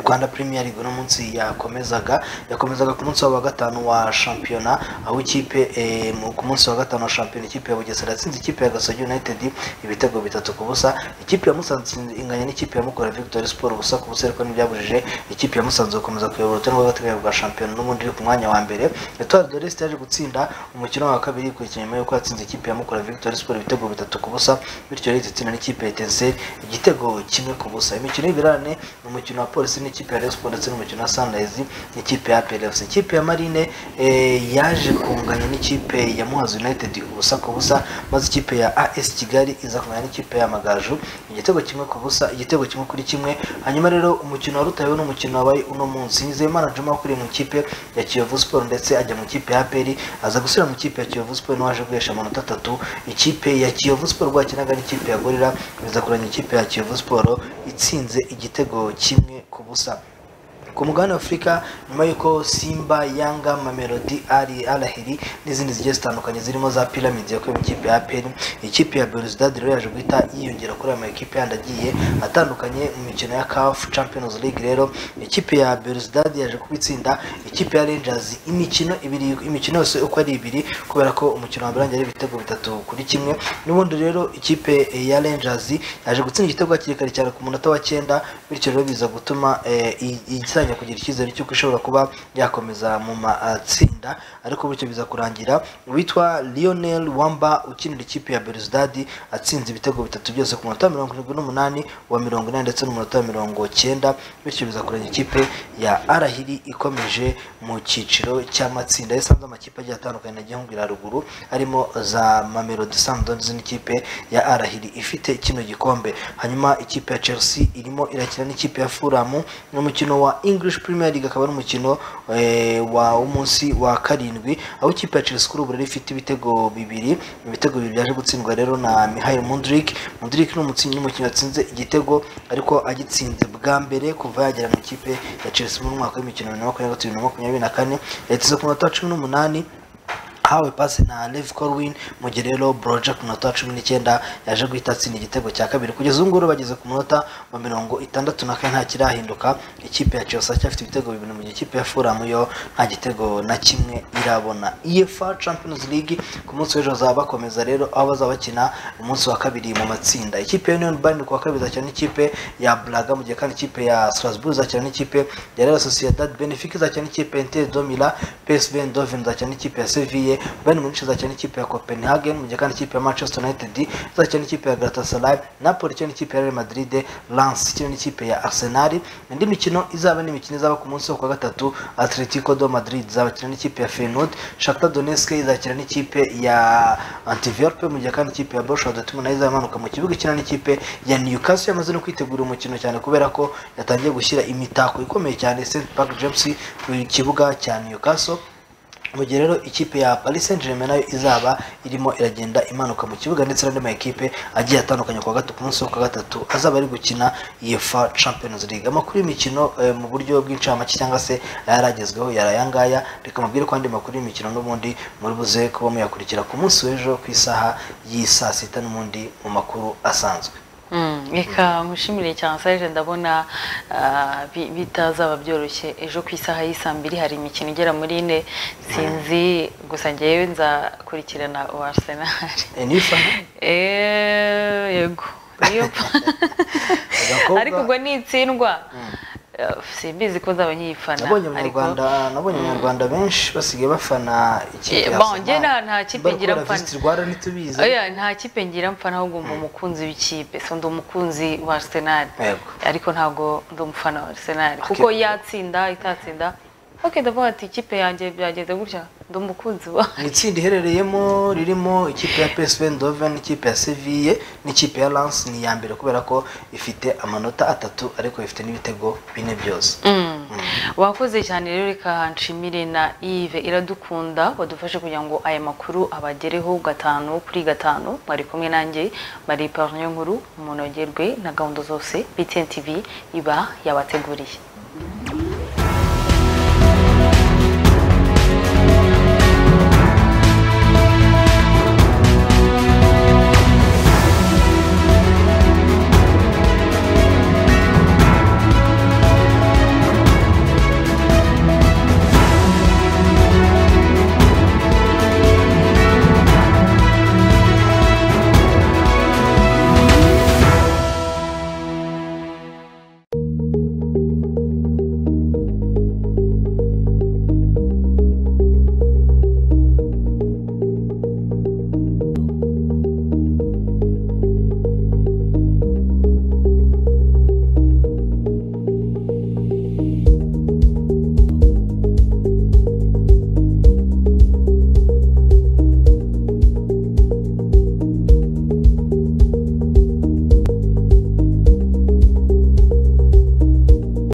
rwanda premier league uno munsi yakomezaga yakomezaga ku munsi wa gatanu wa shampiyona aho ikipe eh, mu- ku munsi wa gatanu wa shampiyona ikipe ya bugesera yatsinze ikipe ya gasogi united ibitego bitatu ku busa ikipe ya musanze inganya n'ikipe ya mukura victory sport ubusa ku busa ariko ntibyabujije ikipe ya musanze gukomeza kuyobora urutonde rw'agateganyo rwa shampiyona n'ubundi iri ku mwanya wa mbere etoile de reste yaje gutsinda umukino wa kabiri ku nyuma y'uko yatsinze ikipe ya mukura victory sport ibitego bitatu ku busa bityo rero itsinda n'ikipe ya etincelle igitego kimwe ku busa imikino y'ibirane ni umukino wa polisi n'ikipe ya Rayon Sports ndetse n'umukino wa sunrise n'ikipe ya plfc ikipe ya marine eh, yaje kunganya n'ikipe ya muhazi united ubusa ku busa maze ikipe ya as kigali iza kunganya n'ikipe ya magaju igitego kimwe ku busa igitego kimwe kuri kimwe hanyuma rero umukino wa rutayo ni umukino wabaye uno munsi nizeyimana juma ukuriye mu ikipe ya kiyovu sport ndetse ajya mu ikipe ya aperi aza gusubira mu ikipe ya kiyovu sport n'uwaje guhesha amanota atatu ikipe ya kiyovu sport rwakinaga n'ikipe ya gorira biza kuranya ikipe ya kiyovu sport itsinze igitego kimwe ku busa ku mugabane wa afurika nyuma y'uko simba yanga mamelodi ari arahiri n'izindi zigiye zitandukanye zirimo za piramide yakuye mu ikipe ya aperi ikipe ya beruzidadi rero yaje guhita yiyongera kuri aya makipe yandi agiye atandukanye mu mikino ya kafu champions league rero ikipe ya beruzidadi yaje kuba itsinda ikipe ya rangers imikino ibiri imikino yose uko ari ibiri kubera ko umukino wa mbere warangiye ari ibitego bitatu kuri kimwe n'ubundi rero ikipe ya rangers yaje gutsinda igitego hakiri kare cyane ku munota wa cyenda bityo rero biza gutuma eh, i- itangira kugira icyizere cy'uko ishobora kuba yakomeza mu matsinda ariko bityo biza kurangira uwitwa lionel wamba ukinira ikipe ya beruzidadi atsinze ibitego bitatu byose ku munota wa mirongo irindwi n'umunani wa mirongo inani ndetse n'umunota wa mirongo cyenda bityo biza kurangira ikipe ya arahiri ikomeje mu cyiciro cy'amatsinda yasanze amakipe agiye atandukanye nagiye nkubwira haruguru arimo za mamelodi sandons n'ikipe ya arahiri ifite kino gikombe hanyuma ikipe ya chelsea irimo irakina n'ikipe ya furamu n'umukino wa english premier league akaba ari umukino eh, wa umunsi wa karindwi aho ikipe ya chelsea kuri ubu rero ifite ibitego bibiri ibitego bibiri byaje gutsindwa rero na mihail mundrik mundrik ni umukinnyi w'umukinnyi watsinze igitego ariko agitsinze bwa mbere kuva yagera mu ikipe ya chelsea mu mwaka w'imikino bibiri na makumyabiri na gatatu bibiri na makumyabiri na kane yatsinze ku munota wa cumi n'umunani ahawe pasi na Levi Corwin mu gihe rero Broja ku minota cumi n'icyenda yaje guhita atsinda igitego cya kabiri kugeza ubu ngubu bageze ku munota wa mirongo itandatu na kane nta kirahinduka ikipe ya Chelsea cyafite ibitego bibiri mu gihe ikipe ya Fulham yo nta gitego na kimwe irabona UEFA Champions League ku munsi w'ejo bazaba bakomeza rero aho bazaba bakina umunsi wa kabiri mu matsinda ikipe ya Union Berlin ku wa kabiri izakina n'ikipe ya Braga mu gihe kandi ikipe ya Strasbourg izakina n'ikipe ya Real Sociedad Benfica izakina n'ikipe ya Inter Domila PSV Eindhoven izakina n'ikipe ya Sevilla Bayern Munich izakina n'ikipe ya Copenhagen mu gihe kandi ikipe ya Manchester United izakina n'ikipe ya Galatasaray Napoli ikina n'ikipe ya Real Madrid Lens ikina n'ikipe ya Arsenal indi mikino izaba ni imikino izaba ku munsi wo ku wa gatatu Atletico do Madrid izakina n'ikipe ya Feyenoord Shakhtar Donetsk izakina n'ikipe ya Antwerp mu gihe kandi ikipe ya Borussia Dortmund nayo izamanuka mu kibuga ikina n'ikipe ya Newcastle yamaze no kwitegura umukino cyane kubera ko yatangiye gushyira imitako ikomeye cyane St Park James ku kibuga cya Newcastle mu gihe rero ikipe ya Paris Saint-Germain nayo izaba irimo iragenda imanuka mu kibuga ndetse n'andi makipe agiye atandukanye ku wa gatatu ku munsi wo ku wa gatatu azaba ari gukina UEFA Champions League amakuru y'imikino eh, mu buryo bw'incamake cyangwa se ayaragezweho yari aya ngaya reka mubwire ko andi makuru y'imikino n'ubundi muri buze kuba muyakurikira ku munsi w'ejo ku isaha y'i saa sita n'ubundi mu makuru asanzwe Mm, reka mushimire cyane saje ndabona ah, bi- bitazaba byoroshye ejo ku isaha y'isaa mbiri hari imikino igera muri ine sinzi gusa ngewe nzakurikirana uwa arsenal Eh, yego Iyo- ariko ubwo nitsindwa eh, simbizi ko nzaba nkiyifana nabonye ariko abanyarwanda nabonye Mm. abanyarwanda benshi basigaye bafana ikipe Eh, ya bon, njye nta- nta kipe ngira mfana mfana. visit Rwanda ntitubizi Oya, nta kipe ngira mfana ahubwo ndi umukunzi w'ikipe so ndi umukunzi wa arsenal Yego. ariko ntabwo ndi umufana wa arsenal kuko yatsinda itatsinda ok ndavuga ati ikipe yanjye byagenze gutya ndi umukunzi wa ni itsinda iherereyemo ririmo ikipe ya PSV Eindhoven ikipe ya Sevilla n'ikipe ya Lens ni iya mbere kubera ko ifite amanota atatu ariko ifite n'ibitego bine byose Mm. wakoze cyane rero reka nshimire na Yves iradukunda wadufashe kugira ngo aya makuru abagereho gatanu kuri gatanu mwari kumwe nanjye Marie Parnier nkuru munogerwe na gahunda zose BTN TV iba yabateguriye